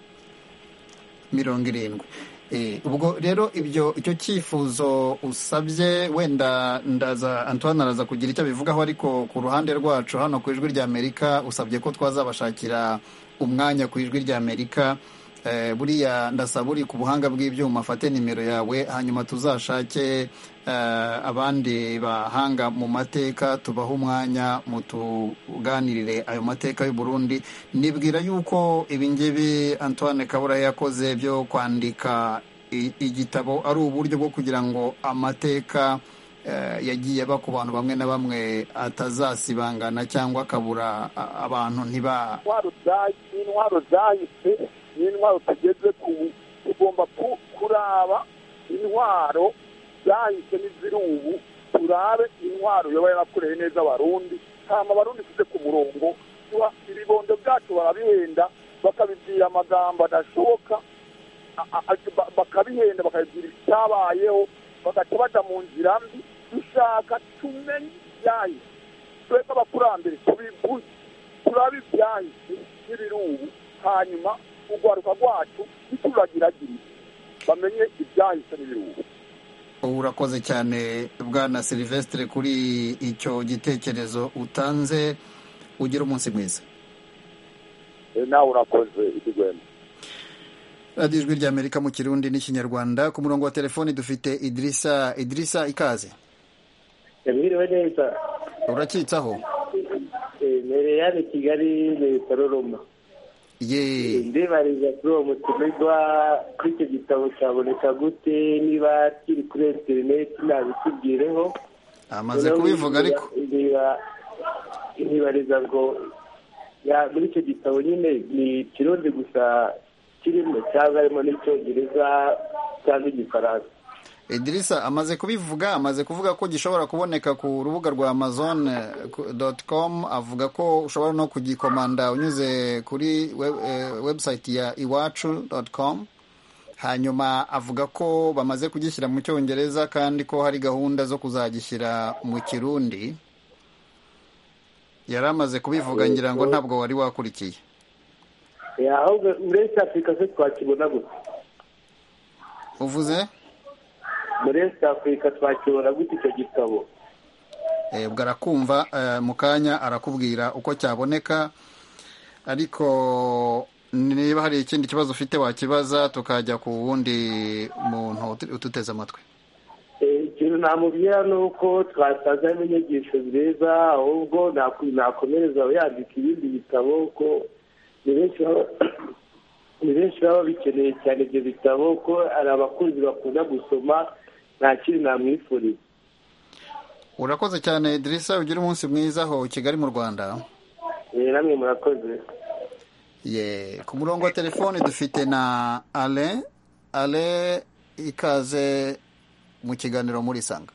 mirongo irindwi ubwo rero ibyo icyo cyifuzo usabye wenda ndaza antoine araza kugira icyo abivugaho ariko ku ruhande rwacu hano ku ijwi ry'amerika usabye ko twazabashakira umwanya ku ijwi ry'amerika buriya ndasaba uri ku buhanga bw'ibyuma afate nimero yawe hanyuma tuzashake abandi bahanga mu mateka tubahe umwanya mutuganirire ayo mateka y'u Burundi nibwira yuko ibingibi antoine kabura yakoze byo kwandika igitabo ari uburyo bwo kugira ngo amateka yagiye aba ku bantu bamwe na bamwe atazasibangana cyangwa akabura abantu ntiba intwaro zahise n'intwaro tugeze ku tugomba kuraba intwaro zahise n'iziri ubu turabe intwaro yoba yarakoreye neza abarundi hama abarundi tuze ku murongo ibibondo byacu barabihenda bakabibwira amagambo adashoboka bakabihenda bakabibwira icyabayeho bagaca baja mu nzira mbi dushaka tumenye ibyahise twebwe abakurambere tubivuze turabe ibyahise n'ibiri ubu hanyuma urwaruka rwacu ntituragiragire bamenye ibyahise n'ibiri ubu urakoze cyane bwana silvestre kuri icyo gitekerezo utanze ugira umunsi mwiza nawe urakoze idigwema radiyo ijwi ry'amerika mu kirundi n'ikinyarwanda ku murongo wa telefoni dufite idirisa idirisa ikaze mwiriwe neza urakitsaho mbere yani kigali leta roroma ye ndibariza kuri uwo mutumirwa kuri icyo gitabo cyaboneka gute niba kiri kuri interineti nabitubwireho amaze kubivuga ariko ntibariza ngo muri icyo gitabo nyine ni ikirundi gusa kirimo cyangwa harimo n'icyongereza cyangwa igifaransa idirisa amaze kubivuga amaze kuvuga ko gishobora kuboneka ku rubuga rwa amazon com avuga ko ushobora no kugikomanda unyuze kuri website ya iwacu com hanyuma avuga ko bamaze kugishyira mu cyongereza kandi ko hari gahunda zo kuzagishyira mu kirundi yari amaze kubivuga ngira ngo ntabwo wari wakurikiye ahubwo muri esi afurika se twakibona gusa uvuze muri esi afurika twakibona gute icyo gitabo ubwo arakumva mu kanya arakubwira uko cyaboneka ariko niba hari ikindi kibazo ufite wakibaza tukajya ku wundi muntu ututeze amatwi ikintu namubwira ni uko twasazamo inyigisho nziza ahubwo nakomereza yandika ibindi bitabo ko ni benshi ni benshi baba bikeneye cyane ibyo bitabo ko hari abakunzi bakunda gusoma nta kindi namwifuriza urakoze cyane Idrissa ugira umunsi mwiza aho kigali mu rwanda Eh, namwe murakoze ye ku murongo wa telefone dufite na ale ale ikaze mu kiganiro muri sanga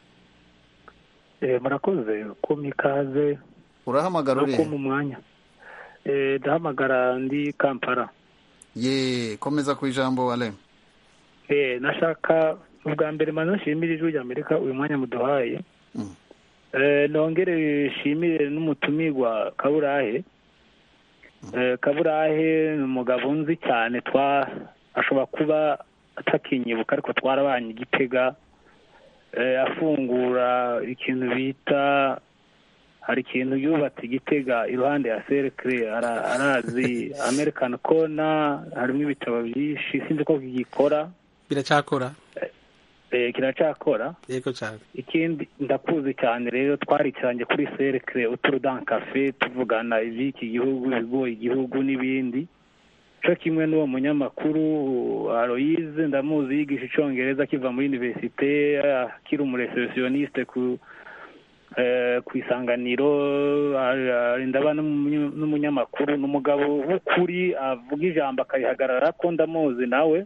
Eh, murakoze kumpa ikaze urahamagara no uri kumpa umwanya Eh, ndahamagara ndi kampala ye komeza ku ijambo ale Eh, nashaka ubwa mbere maze nshimire ijwi rya amerika uyu mwanya muduhaye Mm. Eh, nongere nshimire n'umutumirwa kaburahe Eh, kaburahe ni umugabo nzi cyane twa ashobora kuba atakinyibuka ariko twarabanye igitega Eh, afungura ikintu bita hari ikintu yubatse igitega iruhande ya serikire arazi american kona harimo ibitabo byinshi sinzi ko gikora biracyakora eh, kiracakora yego cyane ikindi ndakuzi cyane rero twaricaranye kuri serikire uturudan cafe tuvugana iby'iki gihugu ibigoye igihugu n'ibindi cyo kimwe n'uwo munyamakuru aloyize ndamuzi yigisha icyongereza akiva muri universite akiri umuresesioniste ku eh, ku isanganiro ah, ndaba n'umunyu- n'umunyamakuru ni umugabo w'ukuri avuga ijambo akarihagarara ko ndamuzi nawe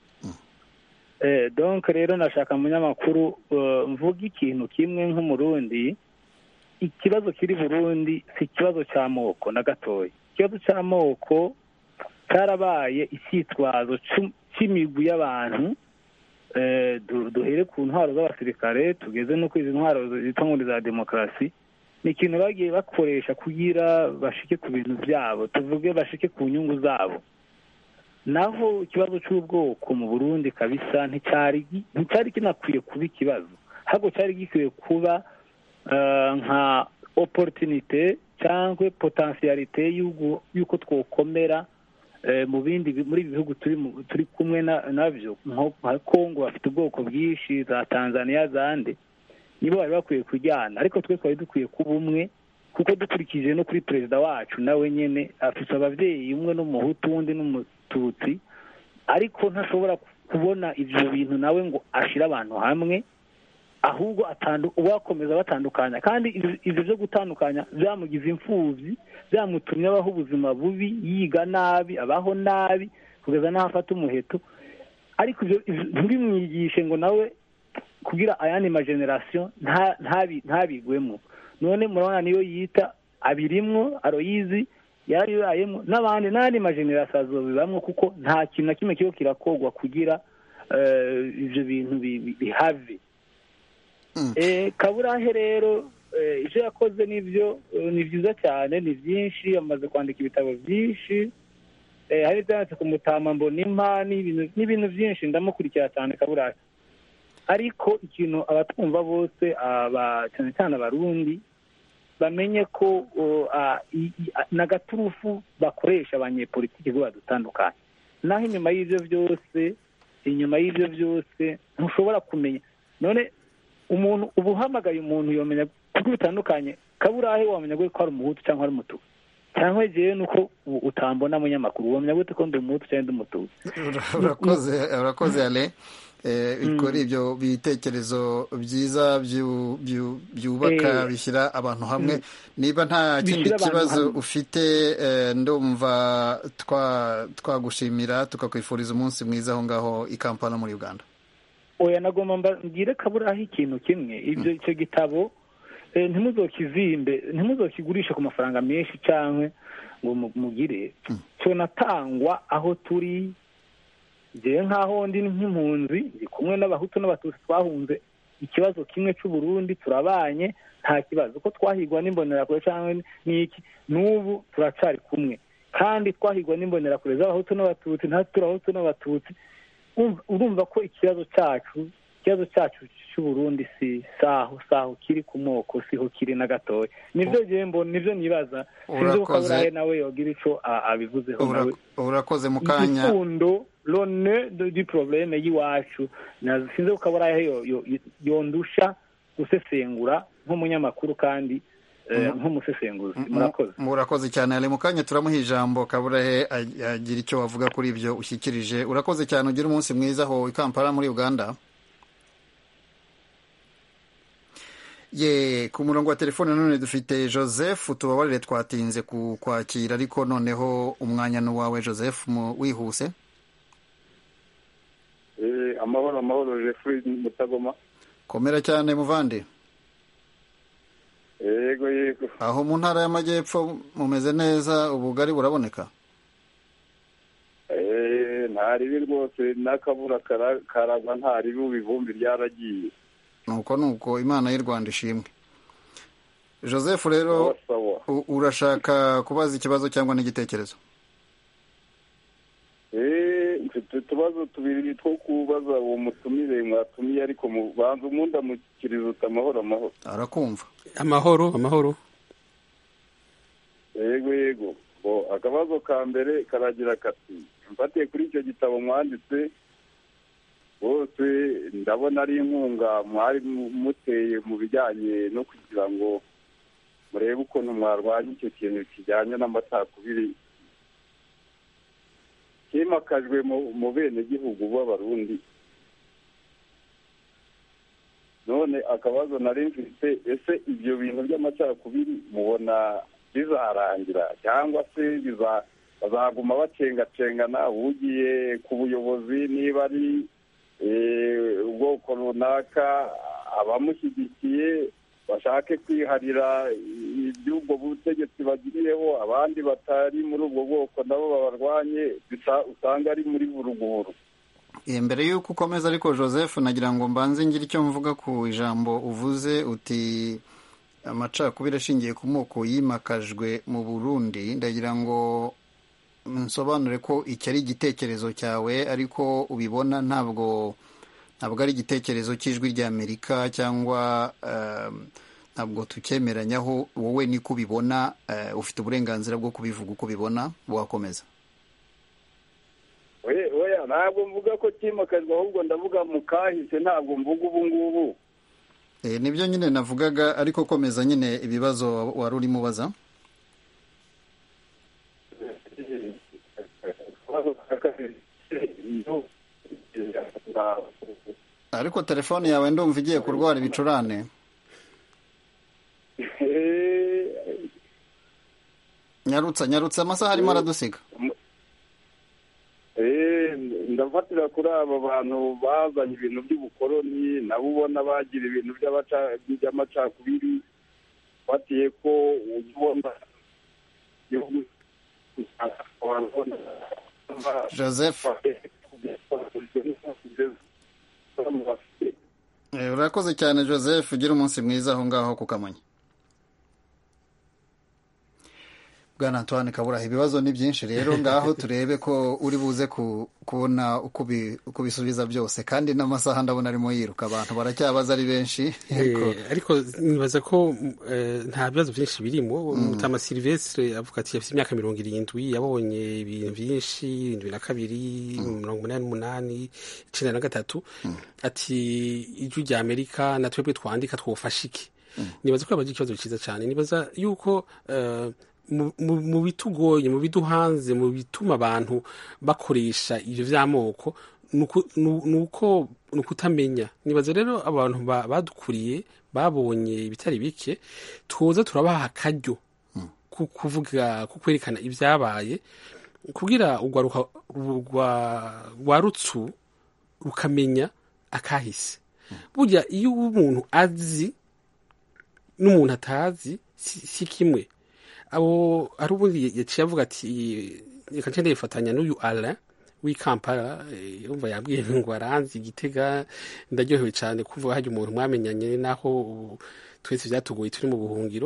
Eh, donc rero nashaka munyamakuru eh, mvuga ikintu kimwe nk'umurundi ikibazo kiri burundi si ikibazo cy'amoko na gatoya ikibazo cy'amoko cyarabaye icyitwazo c'u- c'imigwi y'abantu eh, du- duhere ku ntwaro z'abasirikare tugeze no kuri izi ntwaro zitwa ngo ni za demokarasi ni ikintu bagiye bakoresha kugira bashike ku bintu byabo tuvuge bashike ku nyungu zabo naho ikibazo cy'ubwoko mu burundi kabisa nticyari gi- nticyari kinakwiye kuba ikibazo ahubwo cyari gikwiye kuba eh, nka opportunité cyangwa potentialite y'ugu- y'uko twokomera eh, mu bindi bi- muri ibi bihugu turi mu- turi kumwe na- nabyo nko nka kongo bafite ubwoko bwinshi za tanzania zande nibo bari bakwiye kujyana ariko twe twari dukwiye kuba umwe kuko dukurikije no kuri perezida wacu nawe nyine afite ababyeyi umwe n'umuhutu undi n'umututsi ariko ntashobora kubona ibyo bintu nawe ngo ashire abantu hamwe ahubwo atandu- uwakomeza batandukanya kandi ibyo- ibyo byo gutandukanya byamugize imfubyi byamutumye abaho ubuzima bubi yiga nabi abaho nabi kugeza n'aho afata umuheto ariko ibyo ibyo ntibimwigishe ngo nawe kugira ayandi majenerasiyo nta- ntabi- ntabigwemo none murabona niyo yita abirimwo aroyizi yarabibayemo n'abandi n'andi majenerasiyo azobibamwo kuko nta kintu na kimwe kiba kirakogwa kugira eh, ibyo bintu bi- bi- bihave Eh, kaburahe rero eh, ibyo yakoze nibyo eh, ni byiza cyane ni byinshi amaze kwandika ibitabo byinshi Eh, hari ibyanditse ku mutama mbonimpa n'ibintu n'ibintu byinshi ndamukurikira cyane kaburahe ariko ikintu abatwumva bose aba cyane cyane abarundi bamenye ko o, a, i- i- a- n'agaturufu bakoresha abanyepolitiki ngo badutandukanye naho inyuma y'ibyo byose inyuma y'ibyo byose ntushobora kumenya none umuntu uba uhamagaye umuntu yomenya kuko bitandukanye kaburahe wamenya gute ko ari umuhutu cyangwa ari umutuku cyangwa jewe nuko u- utambona munyamakuru wamenya gute ko ndi umuhutu cyangwa ndi umutuku urakoze urakoze ale Eh, kuri ibyo bitekerezo byiza byu- byu- byubaka Eh, bishyira abantu hamwe niba nta kindi Bishyira abantu kibazo hamwe. ufite eh, ndumva twa- twagushimira tukakwifuriza umunsi mwiza aho ngaho i kampala muri uganda oya nagomba mbabwire kaburaho ikintu kimwe ibyo icyo gitabo eh, ntimuzokizimbe ntimuzokigurishe ku mafaranga menshi cyangwa ngo mu- mugire cyonatangwa aho turi njyewe nk'aho ndi nk'impunzi ndi kumwe n'abahutu n'abatutsi twahunze ikibazo kimwe cy'uburundi turabanye nta kibazo ko twahigwa n'imbonerakure cyangwa n'iki n'ubu turacari kumwe kandi twahigwa n'imbonerakure z'abahutu n'abatutsi natwe turi abahutu n'abatutsi Urumva- urumva ko ikibazo cyacu ikibazo cyacu cy'uburundi si saho saho kiri ku moko siho kiri na gatoya nibyo njyewe mbona nibyo nibaza sinzi ko Urakoze. kaburahe nawe yogira ico a- abivuzeho Ura- nawe urakoze mu kanya igikundo lone di probleme y'iwacu Na- sinzi ko kaburahe yo- yo- yondusha gusesengura nk'umunyamakuru kandi nk'umusesenguzi murakoze murakoze cyane ari mu kanya turamuha ijambo kaburahe agira icyo wavuga kuri ibyo ushyikirije urakoze cyane ugira umunsi mwiza aho i kampala muri uganda ye ku murongo wa telefone none dufite joseph tubabarire twatinze kwakira ariko noneho umwanya n'uwawe joseph wihuse amahoro amahoro jeffrey mutagoma komera cyane muvande yego yego aho mu ntara y'amajyepfo mumeze neza ubugari buraboneka nta ribi rwose n'akabura karagwa nta ribi ubu ivumbi ryaragiye nuko nuko imana y'u rwanda ishimwe joseph rero urashaka kubaza ikibazo cyangwa n'igitekerezo mfite utubazo tubiri two kubaza uwo mutumire mwatumiye ariko banza umuntu amukiriza uta amahoro amahoro arakumva amahoro amahoro yego yego akabazo ka mbere karagira kati mfatiye kuri icyo gitabo mwanditse bose ndabona ari inkunga mwari muteye mu bijyanye no kugira ngo murebe ukuntu mwarwanya icyo kintu kijyanye n'amacakubiri cyimakajwe mu benegihugu b'abarundi none akabazo nari mfite ese ibyo bintu by'amacakubiri mubona bizarangira cyangwa se bazaguma bacengacengana ugiye ku buyobozi niba ari ubwoko runaka abamushyigikiye bashake kwiharira iby'ubwo butegetsi bagiriyeho abandi batari muri ubwo bwoko nabo babarwanye usanga ari muri buruguru mbere y'uko ukomeza ariko joseph nagira ngo mbanze ngire icyo mvuga ku ijambo uvuze uti amacakubiri ashingiye ku moko yimakajwe mu burundi ndagira ngo nsobanure ko iki ari igitekerezo cyawe ariko ubibona ntabwo ntabwo ari igitekerezo cy'ijwi ry'amerika cyangwa ntabwo tucyemeranyaho wowe niko ubibona ufite uburenganzira bwo kubivuga uko ubibona wakomeza oya ntabwo mvuga ko cyimakajwe ahubwo ndavuga mu kahise ntabwo mvuga ubu ngubu nibyo nyine navugaga ariko komeza nyine ibibazo wari urimo ubaza ariko telefone yawe ndumva igiye kurwara ibicurane nyarutsa nyarutsa amasaha arimo aradusiga ndafatira kuri aba bantu bazanye ibintu by'ubukoroni nabo ubona bagira ibintu by'amacakubiri batiye ko ujya ubona igihugu joseph urakoze cyane joseph ugira umunsi mwiza aho ngaho ku kamonyi bwana antoine kaburaha ibibazo ni byinshi rero ngaho turebe ko uri buze kubona uko ubisubiza byose kandi n'amasaha ndabona arimo yiruka abantu baracyabaza ari benshi ariko nibaza ko nta bibazo byinshi birimo mutama silvestre avuga ati afite imyaka mirongo irindwi yabonye ibintu byinshi irindwi na kabiri mirongo umunani n'umunani icyenda na gatatu ati ijwi rya amerika na twebwe twandika twofasha iki nibaza ko yabagira ikibazo cyiza cyane nibaza yuko mu bitugoye mu biduhanze mu bituma abantu bakoresha ibyo by'amoko ni uko ni ukutamenya nibaza rero abantu badukuriye babonye ibitari bike tuza turabaha akaryo ku kuvuga ku kwerekana ibyabaye kugira rwa rutsu rukamenya akahise burya iyo umuntu azi n'umuntu atazi si kimwe abo hari ubundi yaciye avuga ati reka nce ndifatanya n'uyu ara w'i kampala yumva yabwiye ngo aranzi igitega ndaryohewe cyane kuvuga hajya umuntu mwamenyanye naho twese byatugoye turi mu buhungiro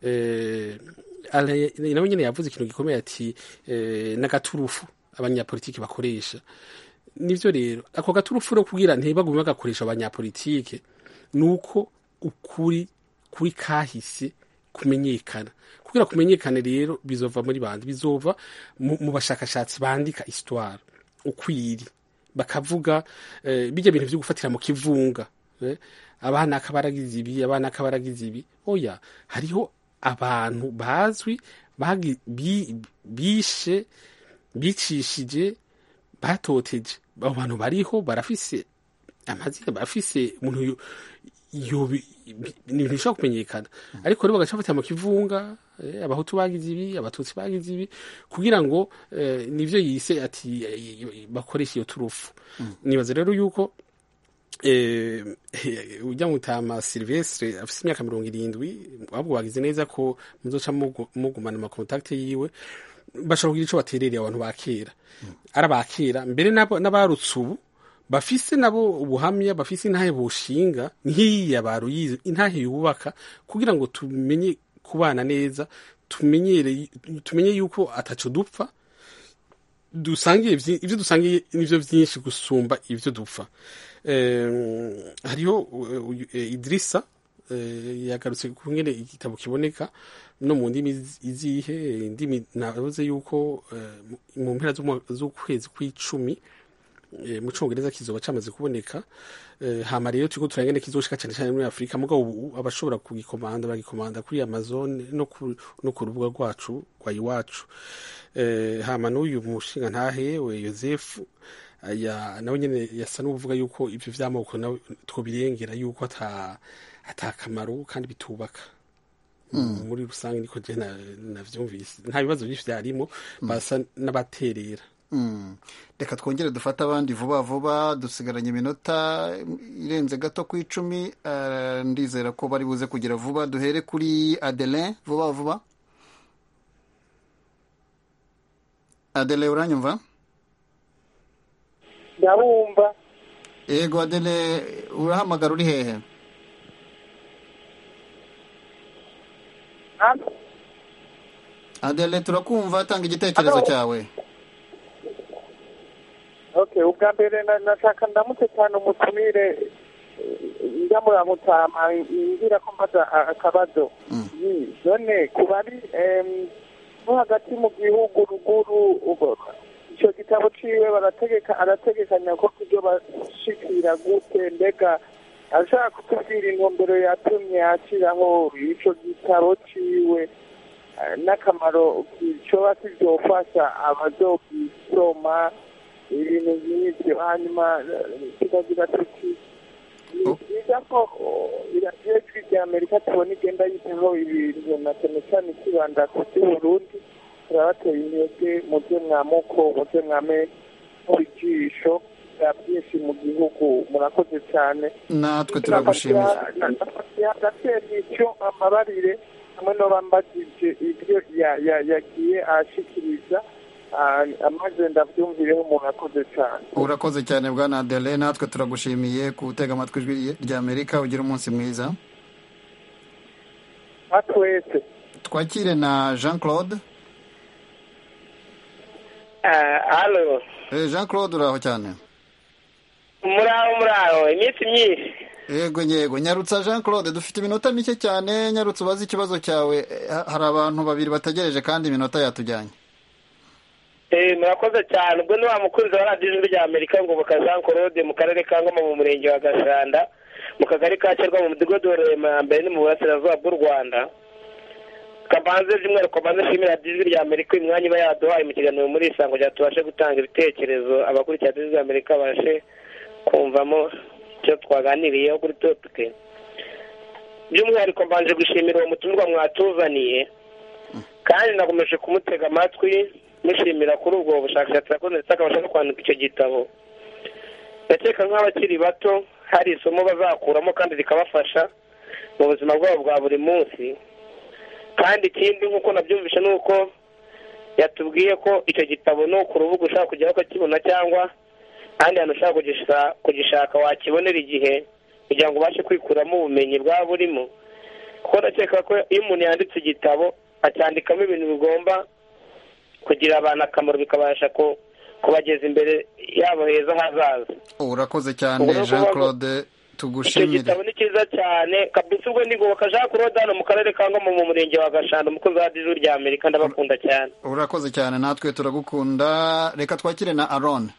nawe nyine yavuze ikintu gikomeye ati n'agaturufu abanyapolitiki bakoresha nibyo rero ako gaturufu no kubwira ntibagume bagakoresha abanyapolitike ni uko ukuri kuri kahise kumenyekana kugira kumenyekane rero bizova muri bandi bizova mu bashakashatsi bandika histoire ukwiri bakavuga bijya bintu byo gufatira mu kivunga abana akabaragize ibi abana akabaragize ibi oya hariho abantu bazwi bagi- bi- bishe bicishije batoteje abo bantu bariho barafise amazina barafise umuntu yo- yobi- ni ibintu bishobora kumenyekana ariko rero bagaca bafata mu kivunga eh, abahutu bagize ibi abatutsi bagize ibi kugira ngo eh, nivyo yise ati eh, bakoresha iyo turufu nibaza rero yuko eh, ujya mutama silvestre afise imyaka mirongo irindwi ahubwo bagize neza ko muzoca mugu- mugumana amakontakte yiwe bashobora kugira ico baterereye abantu ba kera ari abakera mbere n'abo- n'abarutse ubu bafise nabo ubuhamya bafise intahe bushinga nk'iya baruyize intahe yubaka kugira ngo tumenye kubana neza tumenyere tumenye yuko ataco dupfa dusangiye vyi- ivyo dusangiye nivyo vyinshi gusumba ivyo dupfa Em, hariho uh, uyu- eh, Idrissa eh, yagarutse ku ngene igitabo kiboneka no mu ndimi iz- izihe indimi navuze yuko eh, mu- mu mpera z'umwa- z'ukwezi kw'icumi eh, mu congereza kizoba camaze kuboneka eh, hama rero turiko turangene kizoshika cane cane muri afurika mugabo ubu abashobora kugikomanda bagikomanda kuri amazon no ku, no ku rubuga rwacu rwa iwacu eh, hama n'uyu mushinga ntahewe yosefu aya nawe nyene yasa n'uvuga yuko ivyo vy'amoko nawe twobirengera yuko ata atakamaro kandi bitubaka Mm. muri rusange niko je na- navyumvise nta bibazo vyinshi vyarimo basa n'abaterera Mm. reka twongere dufate abandi vuba vuba dusigaranye iminota irenze gato ku icumi eh, ndizera ko bari buze kugira vuba duhere kuri adelin vuba vuba adele uranyumva ndabumva yego adele urahamagara uri hehe adele turakumva tanga igitekerezo Hello. cyawe okay ubwa mbere na- nashaka ndamutse cyane umutumire ndamuramutama ngira ko mbaza a- akabazo Yi, none ku bari em, no hagati mu gihugu ruguru ubu- icyo gitabo ciwe barategeka arategekanya ko kubyo bashikira gute mbega ashaka kutubwira intumbero yatumye ashyiraho ico gitabo ciwe eh, n'akamaro kicoba kivyofasha abazogisoma ibintu nk'ibyo hanyuma eh, tukagira tuti ni byiza ko oh, iradiyo ijwi rya amerika tubona igenda yitaho ibintu na cyane cyane ikibanda ku by'uburundi turabateye intege mu byo mwamuko mu byo mwame mu bijisho bya byinshi mu gihugu murakoze cyane natwe turagushimiye agatera icyo amabarire hamwe n'abambagije ibyo ya- ya- yagiye ashikiriza ah, amaze ndabyumvireho umuntu akoze cyane urakoze cyane bwana adele natwe turagushimiye gutega amatwi ijwi rya amerika ugira umunsi mwiza nka twese twakire na jean claude halo Eh, jean claude uraho cyane muraho muraho iminsi myinshi yego yego nyarutsa jean claude dufite iminota mike cyane nyarutsa ubaze ikibazo cyawe Eh, ha- hari abantu babiri bategereje kandi iminota yatujyanye Eh, murakoze cyane ubwo ni wa mukunzi wa radiyo ijwi rya amerika ngoboka jean claude mu karere ka ngoma mu murenge wa gashanda mu kagari ka cyerwa mu mudugudu wa rurema mbere ni mu burasirazuba bw'u rwanda kabanze by'umwihariko maze nshimira radiyo ijwi rya amerika uyu mwanya iba yaduhaye mu kiganiro muri isango rya tubashe gutanga ibitekerezo abakurikira radiyo ijwi rya amerika babashe kumvamo icyo twaganiriyeho kuri topike by'umwihariko mbanje gushimira uwo mutumirwa mwatuzaniye kandi nakomeje kumutega amatwi mushimira kuri ubwo bushakashatsi yakoze ndetse akabasha no kwandika icyo gitabo ndakeka nk'abakiri bato hari isomo bazakuramo kandi rikabafasha mu buzima bwabo bwa buri munsi kandi ikindi nk'uko nabyumvishe ni uko yatubwiye ko icyo gitabo ni ku rubuga ushaka kujyaho ukakibona cyangwa ahandi hantu ushaka kugisa- kugishaka wakibonera igihe kugira ngo ubashe kwikuramo ubumenyi bwaba burimo kuko ndakeka ko iyo umuntu yanditse igitabo acyandikamo ibintu bigomba kugira abantu akamaro bikabasha ku- kubageza imbere yabo heza hazaza urakoze cyane Ubwo ni jean ukuvuga ngo claude icyo tugushimire gitabo ni cyiza cyane kabisa ubwo ndigoboka jean claude hano mu karere ka ngoma mu murenge wa gashanda umukozi wa radiyo ijwi rya amerika ndabakunda cyane urakoze cyane natwe turagukunda reka twakire na aron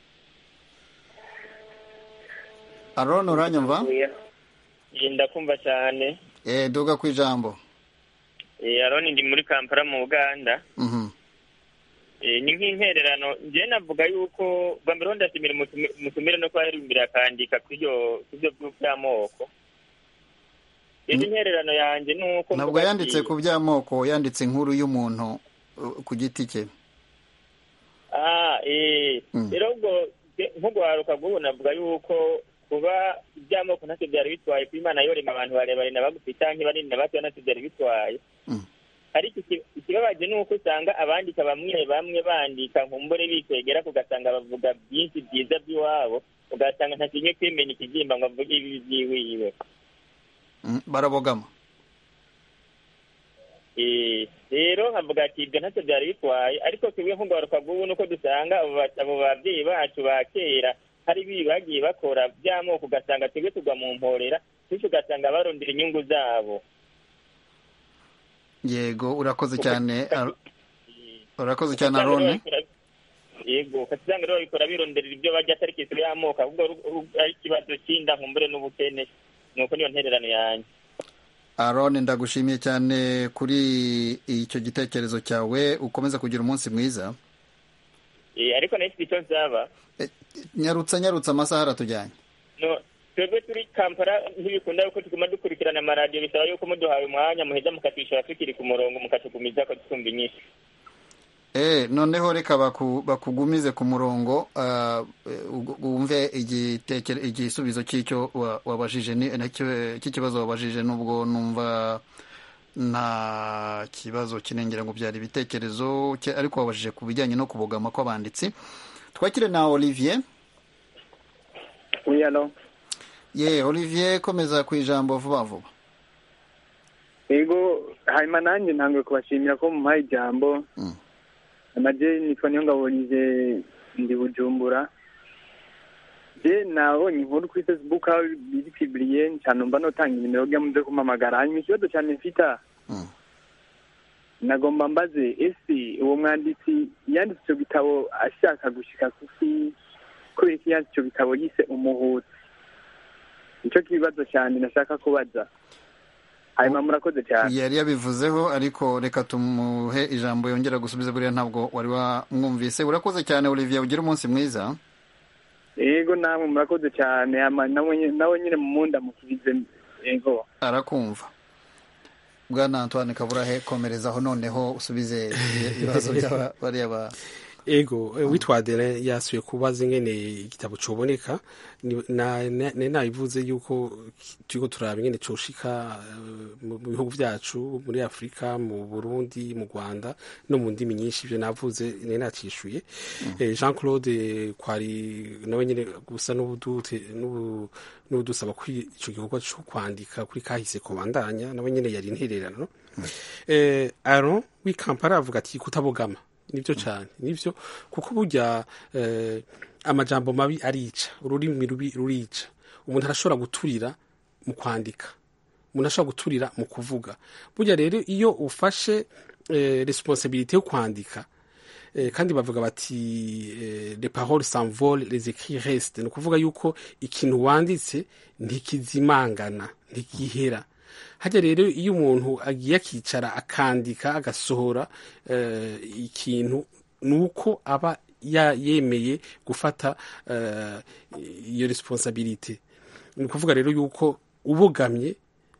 aron uranyumva ndakumva cyane eh duga ku ijambo Eh, aroni ndi muri kampala mu uganda Mhm. Eh, ni nk'intererano njyewe navuga yuko bwa mbere ho ndashimira umutumi- umutumire no kuba yarimbere akandika kw'ibyo kw'ibyo by'amoko indi intererano yanjye ni uko ntabwo mvuga ati- yanditse ku by'amoko yanditse inkuru y'umuntu uh, ku giti cye ah eh Mm. rero ubwo je- nk'ugwaruka bw'ubu navuga yuko kuba iby'amoko ntacyo byari bitwaye kuba imana yorema abantu barebare na bagufi canke banini na bato ntacyo byari bitwaye Mm. ariko iki- ikibabaje ni uko usanga abandika bamwe bamwe bandika nkumbure bikwegera ugasanga bavuga byinshi byiza by'iwabo ugasanga ntakinye kwimenya ikigimba ngo avuge ibi byiwiwe Mm, barabogama Eh, rero nkavuga ati ibyo ntacyo byari bitwaye ariko twebwe nk'ugaruka bw'ubu nuko dusanga abo ba- abo babyeyi bacu ba kera hari ibi bagiye bakora by'amoko ugasanga twebwe tugwa mu mporera bityo ugasanga barondera inyungu zabo yego urakoze cyane Ar- urakoze cyane arone yego ugasanga rero babikora bironderera ibyo bajya atari kisiro y'amoko ahubwo ru- ru- ari ikibazo cy'inda nkumbure n'ubukene nuko niyo ntererano yanjye arone ndagushimiye cyane kuri icyo gitekerezo cyawe ukomeza kugira umunsi mwiza Eh, ariko nayo icyo nsaba nyarutsa nyarutsa amasaha aratujyanye no twebwe turi kampala ntibikunda yuko tuguma dukurikirana amaradiyo bisaba yuko muduhaye umwanya muheza mukatwishyura tukiri ku murongo mukatugumiza ko twumva inyinshi Eh, noneho reka baku- bakugumize ku murongo ah, eh, ug- wumve igitekere- igisubizo cy'icyo wa- wabajije ni- nacyo- cy'ikibazo wabajije nubwo numva nta kibazo kinengera ngo byari ibitekerezo cye- ariko wabajije ku bijyanye no kubogama kw'abanditsi twakire na olivier Oui, alors ye olivier komeza ku ijambo vuba vuba Ego hanyuma nanjye ntanguye kubashimira ko mumpaye ijambo naje nitwa Niyongabonye ndi Bujumbura je nabonye inkuru kuri Facebook aho biri publiye cyane mba notanga inimero rya muze kumpamagara hanyuma ikibazo cyane mfita nagomba mbaze ese uwo mwanditsi yanditse icyo gitabo ashaka gushika kuki kubera ko yanditse icyo gitabo yise umuhutu nicyo kibazo cyane nashaka kubaza hanyuma murakoze cyane yari yabivuzeho ariko reka tumuhe ijambo yongera gusubiza buriya ntabwo wari wamwumvise urakoze cyane olivier ugira umunsi mwiza yego namwe murakoze cyane ama- nawe nyine- nawe nyine mu munda musubize yego arakumva bwana antoine kaburahe komerezaho noneho usubize ibibazo by'abariya ba ego eh, witwa Adrien yasuye kubaza ingene igitabo coboneka Ni- na- na- nari nabivuze yuko turiko turaba ingene coshika eh, mu mu bihugu vyacu muri afurika mu burundi mu rwanda no mu ndimi nyinshi ivyo navuze nari nacishuye Eh, jean claude kwari nawe nyene gusa n'ubudute- n'ubu- n'ubudusaba ko ico gikorwa co kwandika kuri kahise kobandanya nawe nyene yari intererano eh, aron w'ikampara avuga ati kutabogama nibyo cyane nibyo kuko burya eh, amajambo mabi arica ururimi rubi rurica umuntu arashobora guturira mu kwandika umuntu ashobora guturira mu kuvuga burya rero iyo ufashe eh, responsabilité yo kwandika eh, kandi bavuga bati eh, les paroles s'envolent les écrits restent ni ukuvuga yuko ikintu wanditse ntikizimangana ntigihera hajya rero iyo umuntu agiye akicara akandika agasohora eh, ikintu ni uko aba ya- yemeye gufata eh, iyo responsabilite ni ukuvuga rero yuko ubogamye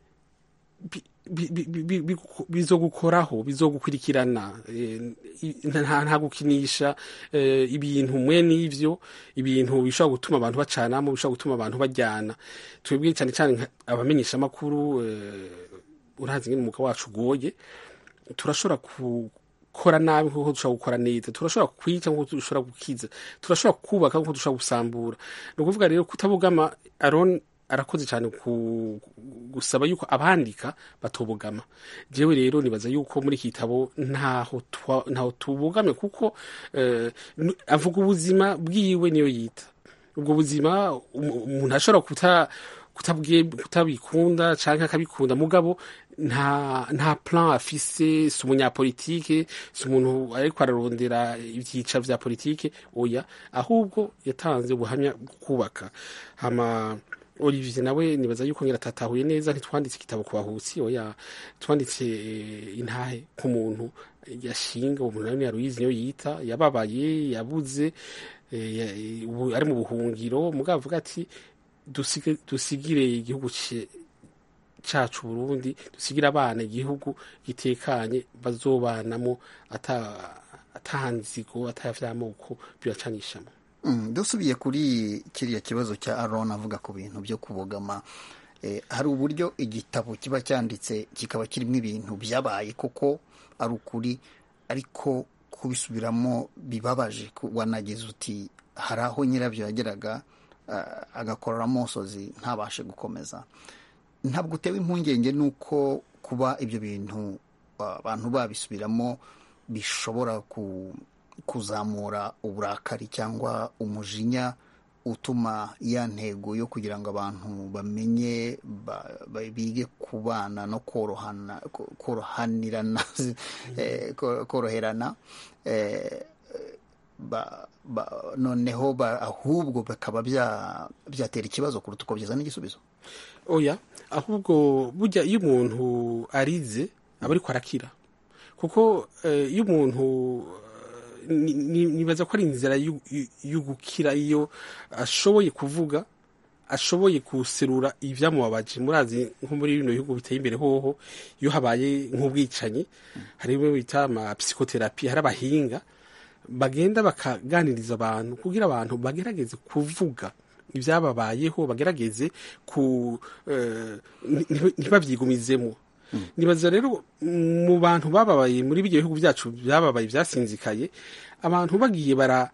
bi- bi- bi- bi- bi- bizogukoraho bizogukurikirana eh, i- nta nta gukinisha eh, ibintu mwe n'ivyo ibintu bishobora gutuma abantu bacanamo bishobora gutuma abantu bajyana twebwe cyane cyane nka- abamenyesha amakuru urazi ngene umwuga wacu ugoye turashobora gukora nabi nk'uko dushobora gukora neza turashobora kwica nk'uko dushobora gukiza turashobora kubaka nk'uko dushobora gusambura ni ukuvuga rero kutabugama aron arakoze cyane ku gusaba yuko abandika batobogama jewe rero nibaza yuko muri iki gitabo ntaho twa- ntaho tubogamye kuko eh, n- avuga ubuzima bwiwe niyo yita ubwo buzima um- umuntu ashobora kuta kutabwe- kutabikunda canke akabikunda mugabo nta nta plan afise si umunyapolitike si umuntu ariko ararondera ivyicaro vya politike oya ahubwo yatanze ubuhamya bwo kubaka hama olivier nawe nibaza yuko ngira atatahuye neza ntitwanditse igitabo ku bahutsi oya twanditse intahe ku muntu yashinga uwo muntu nawe yaruyizi niyo yita yababaye yabuze ari mu buhungiro mugabo avuga ati dusigire igihugu cacu Burundi dusigire abana igihugu gitekanye bazobanamo atahanzigo atavyamoko biracanishamo dusubiye kuri kiriya kibazo cya aron avuga ku bintu byo kubogama hari uburyo igitabo kiba cyanditse kikaba kirimo ibintu byabaye koko ari ukuri ariko kubisubiramo bibabaje wanageze uti hari aho nyirabyo yageraga agakorora amosozi ntabashe gukomeza ntabwo utewe impungenge n'uko kuba ibyo bintu abantu babisubiramo bishobora kuzamura uburakari cyangwa umujinya utuma ya ntego yo kugira ngo abantu bamenye bige kubana no korohanirana koroherana noneho ahubwo bakaba byatera ikibazo kuruta uko byazana igisubizo oya ahubwo burya iyo umuntu arize aba ariko arakira kuko iyo umuntu nibaza ko ari inzira yo gukira iyo ashoboye kuvuga ashoboye guserura ibyamubabaje murazi nko muri bino bihugu biteye imbere hoho iyo habaye nk'ubwicanyi hari ibyo bita amapsikoterapi hari abahinga bagenda bakaganiriza abantu kugira abantu bagerageze kuvuga ibyababayeho bagerageze ku ntibabyigumizemo nibaza rero mu bantu bababaye muri ibyo bihugu byacu byababaye byasinzikaye abantu bagiye bara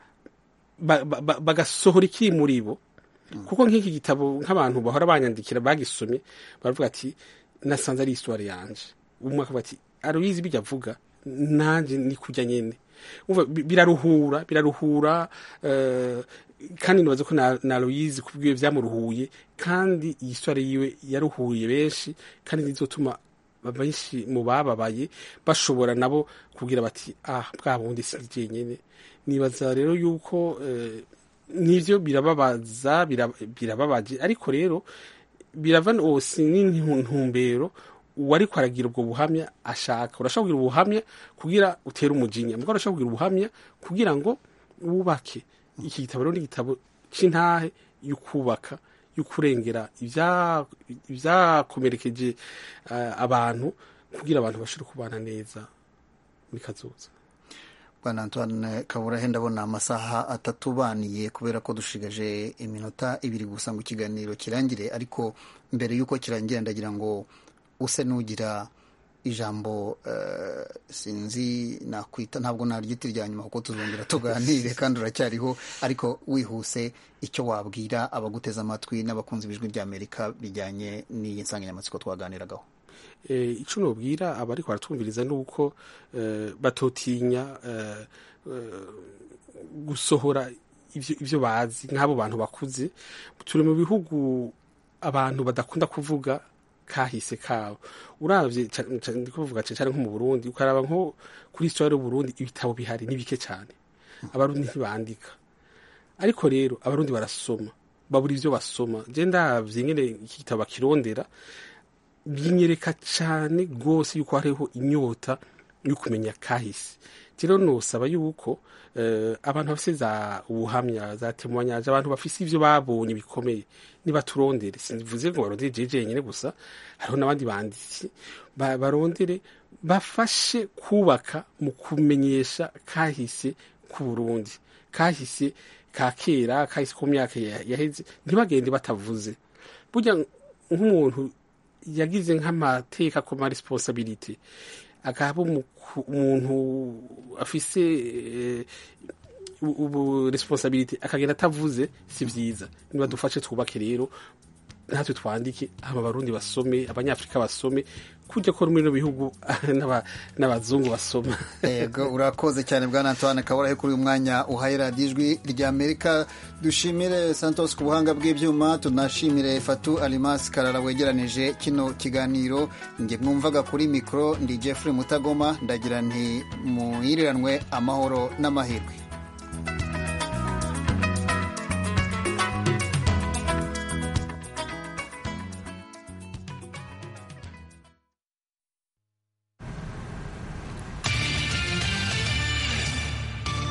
bagasohora ikiri muri bo kuko nk'iki gitabo nk'abantu bahora banyandikira bagisomye baravuga ati nasanze ari isitwari yanje umwe akavuga ati aruyizi bijya avuga nanjye ni kujya nyine biraruhura biraruhura kandi nibaza ko na Aloyizi kubwiwe byamuruhuye kandi iyi sitwari yiwe yaruhuye benshi kandi nizotuma benshi mu bababaye bashobora nabo kugira bati ah bwa bundi si jyenyine nibaza rero yuko nivyo birababaza birababaje ariko rero birava si n'intumbero uwariko aragira ubwo buhamya ashaka urashobora kugira ubuhamya kugira utere umujinya mugabo urashobora kugira ubuhamya kugira ngo wubake iki gitabo rero ni igitabo c'intahe y'ukubaka y'ukurengera ibyakomerekeje abantu kugira abantu bashobore kubana neza muri kazoza bwana antoine kaburahe ndabona amasaha atatu baniye kubera ko dushigaje iminota ibiri gusa ngo ikiganiro kirangire ariko mbere y'uko kirangira ndagira ngo use n'ugira ijambo sinzi nakwita ntabwo naryita irya nyuma kuko tuzongera tuganire kandi uracyariho ariko wihuse icyo wabwira abaguteze amatwi n'abakunzi b'ijwi ry'amerika bijyanye n'iyi nsanganyamatsiko twaganiragaho icyo nubwira abari baratwumviriza ni uko batotinya gusohora ibyo bazi nk'abo bantu bakuze turi mu bihugu abantu badakunda kuvuga kahise kabo uravye ndi kuvuga cyane nko mu Burundi ukaraba nko kuri histoire y'u Burundi ibitabo bihari ni bike cyane abarundi ntibandika ariko rero abarundi barasoma babura ivyo basoma je ndavye nyene iki gitabo bakirondera binyereka cyane rwose yuko hariho inyota yo kumenya kahise rero nosaba yuko abantu bafise za ubuhamya za temoignage abantu bafise ivyo babonye bikomeye nibaturondere simvuze ngo barondere jeje jenyine gusa hariho n'abandi banditsi barondere bafashe kubaka mu kumenyesha kahise ku Burundi kahise ka kera kahise ku myaka yaheze ntibagende batavuze burya nk'umuntu yagize nk'amateka ku ma responsabilité akaba umuntu afise ubu responsabilité akagenda atavuze si vyiza niba dufashe twubake rero natwe twandike aba abarundi basome abanyafrika basome kujya ko muri no bihugu n'abazungu basoma yego urakoze cyane bwana Antoine Kaburahe kuri uyu mwanya uhaye radiyo ijwi rya Amerika dushimire Santos ku buhanga bw'ibyuma tunashimire Fatu Alimas Karara wegeranije kino kiganiro nge mwumvaga kuri mikoro ndi Jeffrey Mutagoma ndagira nti muhiriranwe amahoro n'amahirwe